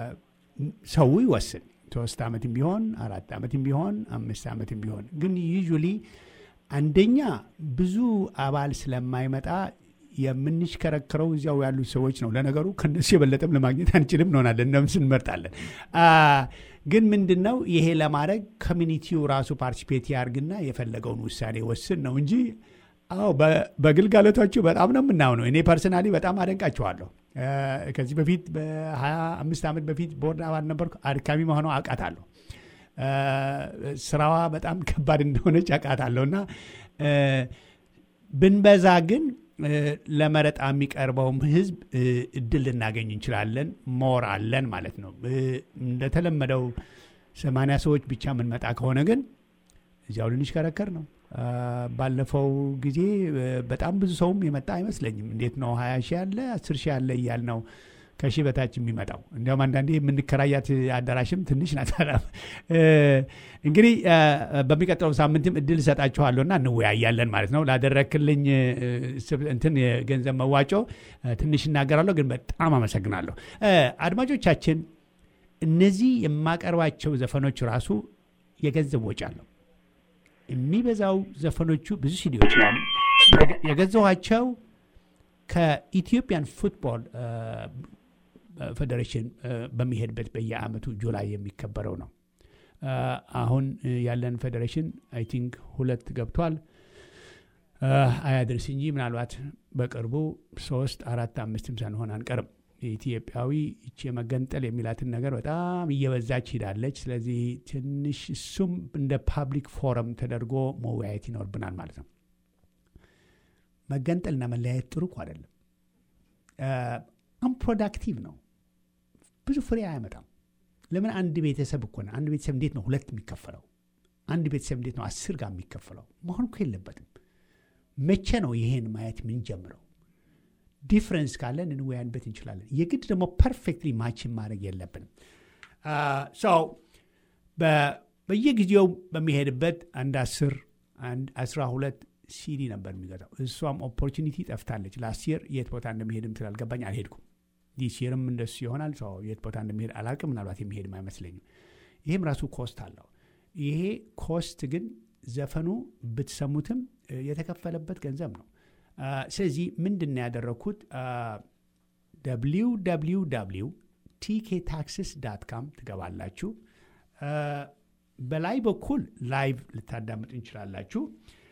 ሰው ይወስን። ሶስት ዓመትም ቢሆን አራት ዓመትም ቢሆን አምስት ዓመትም ቢሆን ግን ዩዥሊ አንደኛ ብዙ አባል ስለማይመጣ የምንሽከረክረው እዚያው ያሉት ሰዎች ነው። ለነገሩ ከነሱ የበለጠም ለማግኘት አንችልም እንሆናለን፣ እነሱ እንመርጣለን። አ፣ ግን ምንድን ነው ይሄ ለማድረግ ኮሚኒቲው ራሱ ፓርቲሲፔት ያርግና የፈለገውን ውሳኔ ወስን ነው እንጂ አዎ በ- በግልጋሎታችሁ በጣም ነው የምናምነው። እኔ ፐርሰናሊ በጣም አደንቃችኋለሁ። አ፣ ከዚህ በፊት በ25 ዓመት በፊት ቦርድ አባል ነበርኩ። አድካሚ መሆነው አውቃታለሁ። አ፣ ስራዋ በጣም ከባድ እንደሆነች አውቃታለሁ እና አ፣ ብንበዛ ግን እ፣ ለመረጣ የሚቀርበውም ህዝብ እ፣ እድል ልናገኝ እንችላለን። ሞር አለን ማለት ነው። እ፣ እንደተለመደው ሰማንያ ሰዎች ብቻ የምንመጣ ከሆነ ግን እዚያው ልንሽከረከር ነው። አ፣ ባለፈው ጊዜ እ፣ በጣም ብዙ ሰውም የመጣ አይመስለኝም። እንዴት ነው ሀያ ሺህ ያለ አስር ሺህ ያለ እያል ነው ከሺህ በታች የሚመጣው። እንዲያውም አንዳንዴ የምንከራያት አዳራሽም ትንሽ ናት። እ፣ እንግዲህ አ፣ በሚቀጥለው ሳምንትም እድል እሰጣችኋለሁ እና እንወያያለን ማለት ነው። ላደረክልኝ እ፣ ስብ- እንትን የገንዘብ መዋጮ እ፣ ትንሽ እናገራለሁ፣ ግን በጣም አመሰግናለሁ። እ፣ አድማጮቻችን እነዚህ የማቀርባቸው ዘፈኖች ራሱ የገንዘብ ወጪ አለው። የሚበዛው ዘፈኖቹ ብዙ ሲዲዎች ነው የገ- የገዛኋቸው ከኢትዮጵያን ፉትቦል እ፣ ፌዴሬሽን እ፣ በሚሄድበት በየአመቱ ጁላይ የሚከበረው ነው። እ፣ አሁን እ፣ ያለን ፌዴሬሽን አይ ቲንክ ሁለት ገብቷል። እ፣ አያድርስ እንጂ ምናልባት በቅርቡ ሶስት አራት አምስትም ሳንሆን አንቀርም። ኢትዮጵያዊ ይቺ የመገንጠል የሚላትን ነገር በጣም እየበዛች ሂዳለች። ስለዚህ ትንሽ እሱም እንደ ፓብሊክ ፎረም ተደርጎ መወያየት ይኖርብናል ማለት ነው። መገንጠልና መለያየት ጥሩ እኮ አይደለም። አንፕሮዳክቲቭ ነው። ብዙ ፍሬ አያመጣም። ለምን አንድ ቤተሰብ እኮ ነው። አንድ ቤተሰብ እንዴት ነው ሁለት የሚከፈለው? አንድ ቤተሰብ እንዴት ነው አስር ጋር የሚከፈለው? መሆን እኮ የለበትም። መቼ ነው ይሄን ማየት የምንጀምረው? ዲፍረንስ ካለን እንወያንበት እንችላለን። የግድ ደግሞ ፐርፌክትሊ ማችን ማድረግ የለብንም። ሰው በየጊዜው በሚሄድበት አንድ አስር አንድ አስራ ሁለት ሲዲ ነበር የሚገዛው። እሷም ኦፖርቹኒቲ ጠፍታለች። ላስት የር የት ቦታ እንደሚሄድም ስላልገባኝ አልሄድኩም። ዲስ የርም እንደሱ ይሆናል። ሰው የት ቦታ እንደሚሄድ አላውቅም። ምናልባት የሚሄድም አይመስለኝም። ይህም ራሱ ኮስት አለው። ይሄ ኮስት ግን ዘፈኑ ብትሰሙትም እ፣ የተከፈለበት ገንዘብ ነው። አ፣ ስለዚህ ምንድን ነው ያደረግኩት? ደብሊው ደብሊው ደብሊው ቲኬ ታክስስ ዳት ካም ትገባላችሁ። አ፣ በላይ በኩል ላይቭ ልታዳምጡ እንችላላችሁ።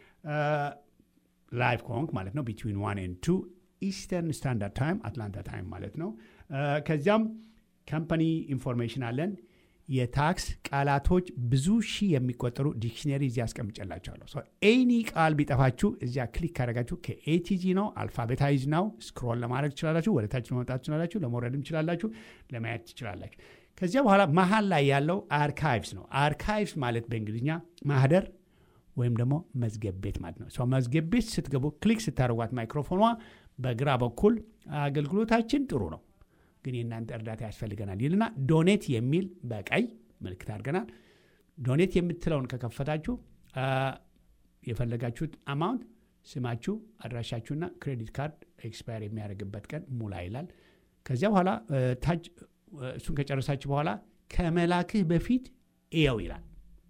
ላይቭ ከሆንክ ማለት ነው ቢትዊን ዋን ኤንድ ቱ ኢስተርን ስታንዳርድ ታይም አትላንታ ታይም ማለት ነው። አ፣ ከዚያም ካምፓኒ ኢንፎርሜሽን አለን። የታክስ ቃላቶች ብዙ ሺህ የሚቆጠሩ ዲክሽነሪ እዚያ አስቀምጨላችኋለሁ። ኤኒ ቃል ቢጠፋችሁ እዚያ ክሊክ ካደረጋችሁ ከኤቲጂ ነው አልፋቤታይዝ ነው ስክሮል ለማድረግ ትችላላችሁ። ወደ ታች መውጣት ትችላላችሁ። ለመውረድም ትችላላችሁ። ለማየት ትችላላችሁ። ከዚያ በኋላ መሀል ላይ ያለው አርካይቭስ ነው። አርካይቭስ ማለት በእንግሊዝኛ ማህደር ወይም ደግሞ መዝገብ ቤት ማለት ነው። ሰው መዝገብ ቤት ስትገቡ ክሊክ ስታደርጓት ማይክሮፎኗ በግራ በኩል አገልግሎታችን ጥሩ ነው፣ ግን የእናንተ እርዳታ ያስፈልገናል ይልና ዶኔት የሚል በቀይ ምልክት አድርገናል። ዶኔት የምትለውን ከከፈታችሁ የፈለጋችሁት አማውንት ስማችሁ፣ አድራሻችሁና ክሬዲት ካርድ ኤክስፓየር የሚያደርግበት ቀን ሙላ ይላል። ከዚያ በኋላ ታች እሱን ከጨረሳችሁ በኋላ ከመላክህ በፊት እየው ይላል።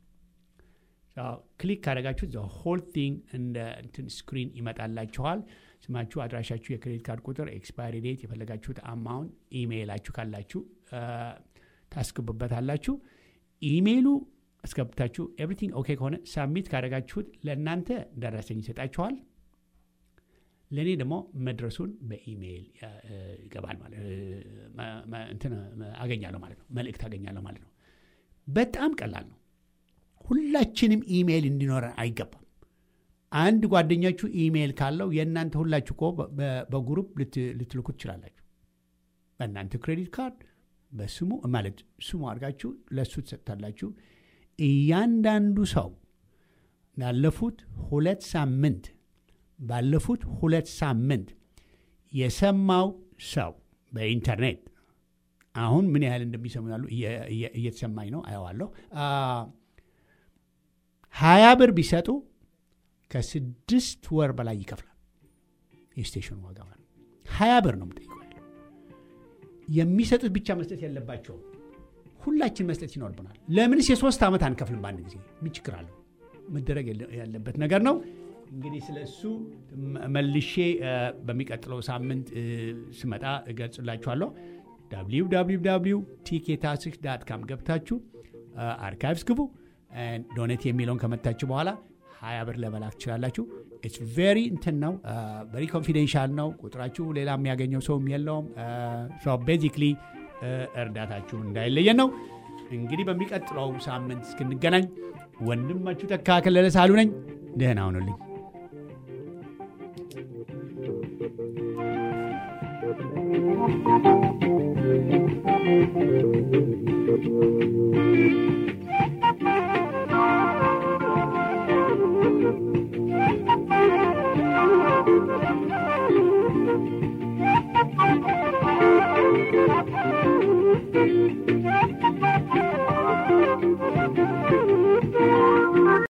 ክሊክ ካደረጋችሁት ሆል ቲንግ እንደ እንትን ስክሪን ይመጣላችኋል። ስማችሁ፣ አድራሻችሁ፣ የክሬዲት ካርድ ቁጥር፣ ኤክስፓይሪ ዴት፣ የፈለጋችሁት አማውንት፣ ኢሜይላችሁ ካላችሁ ታስገቡበታላችሁ። ኢሜይሉ አስገብታችሁ ኤቭሪቲንግ ኦኬ ከሆነ ሳሚት ካደረጋችሁት ለእናንተ ደረሰኝ ይሰጣችኋል። ለእኔ ደግሞ መድረሱን በኢሜይል ይገባል ማለት እንትን አገኛለሁ ማለት ነው። መልእክት አገኛለሁ ማለት ነው። በጣም ቀላል ነው። ሁላችንም ኢሜይል እንዲኖረን አይገባም። አንድ ጓደኛችሁ ኢሜይል ካለው የእናንተ ሁላችሁ እኮ በግሩፕ ልትልኩ ትችላላችሁ። በእናንተ ክሬዲት ካርድ በስሙ ማለት ስሙ አድርጋችሁ ለእሱ ትሰጥታላችሁ። እያንዳንዱ ሰው ላለፉት ሁለት ሳምንት ባለፉት ሁለት ሳምንት የሰማው ሰው በኢንተርኔት አሁን ምን ያህል እንደሚሰሙ ያሉ እየተሰማኝ ነው፣ አየዋለሁ። ሀያ ብር ቢሰጡ ከስድስት ወር በላይ ይከፍላል። የስቴሽኑ ዋጋ ማለት ሀያ ብር ነው የምጠይቀው ያለው። የሚሰጡት ብቻ መስጠት የለባቸውም። ሁላችን መስጠት ይኖርብናል። ለምንስ የሶስት ዓመት አንከፍልም በአንድ ጊዜ? ምን ችግር አለው? መደረግ ያለበት ነገር ነው። እንግዲህ ስለ እሱ መልሼ በሚቀጥለው ሳምንት ስመጣ እገልጽላችኋለሁ። www ቲኬታስክ ዳት ካም ገብታችሁ አርካይቭስ ግቡ። ዶኔት የሚለውን ከመታችሁ በኋላ ሀያ ብር ለመላክ ትችላላችሁ። ኢትስ ቬሪ እንትን ነው፣ ቨሪ ኮንፊደንሻል ነው። ቁጥራችሁ ሌላ የሚያገኘው ሰውም የለውም። ቤዚክሊ እርዳታችሁ እንዳይለየን ነው። እንግዲህ በሚቀጥለው ሳምንት እስክንገናኝ ወንድማችሁ ተካ ከለለ ሳሉ ነኝ። ደህና ሁኑልኝ። Thank you.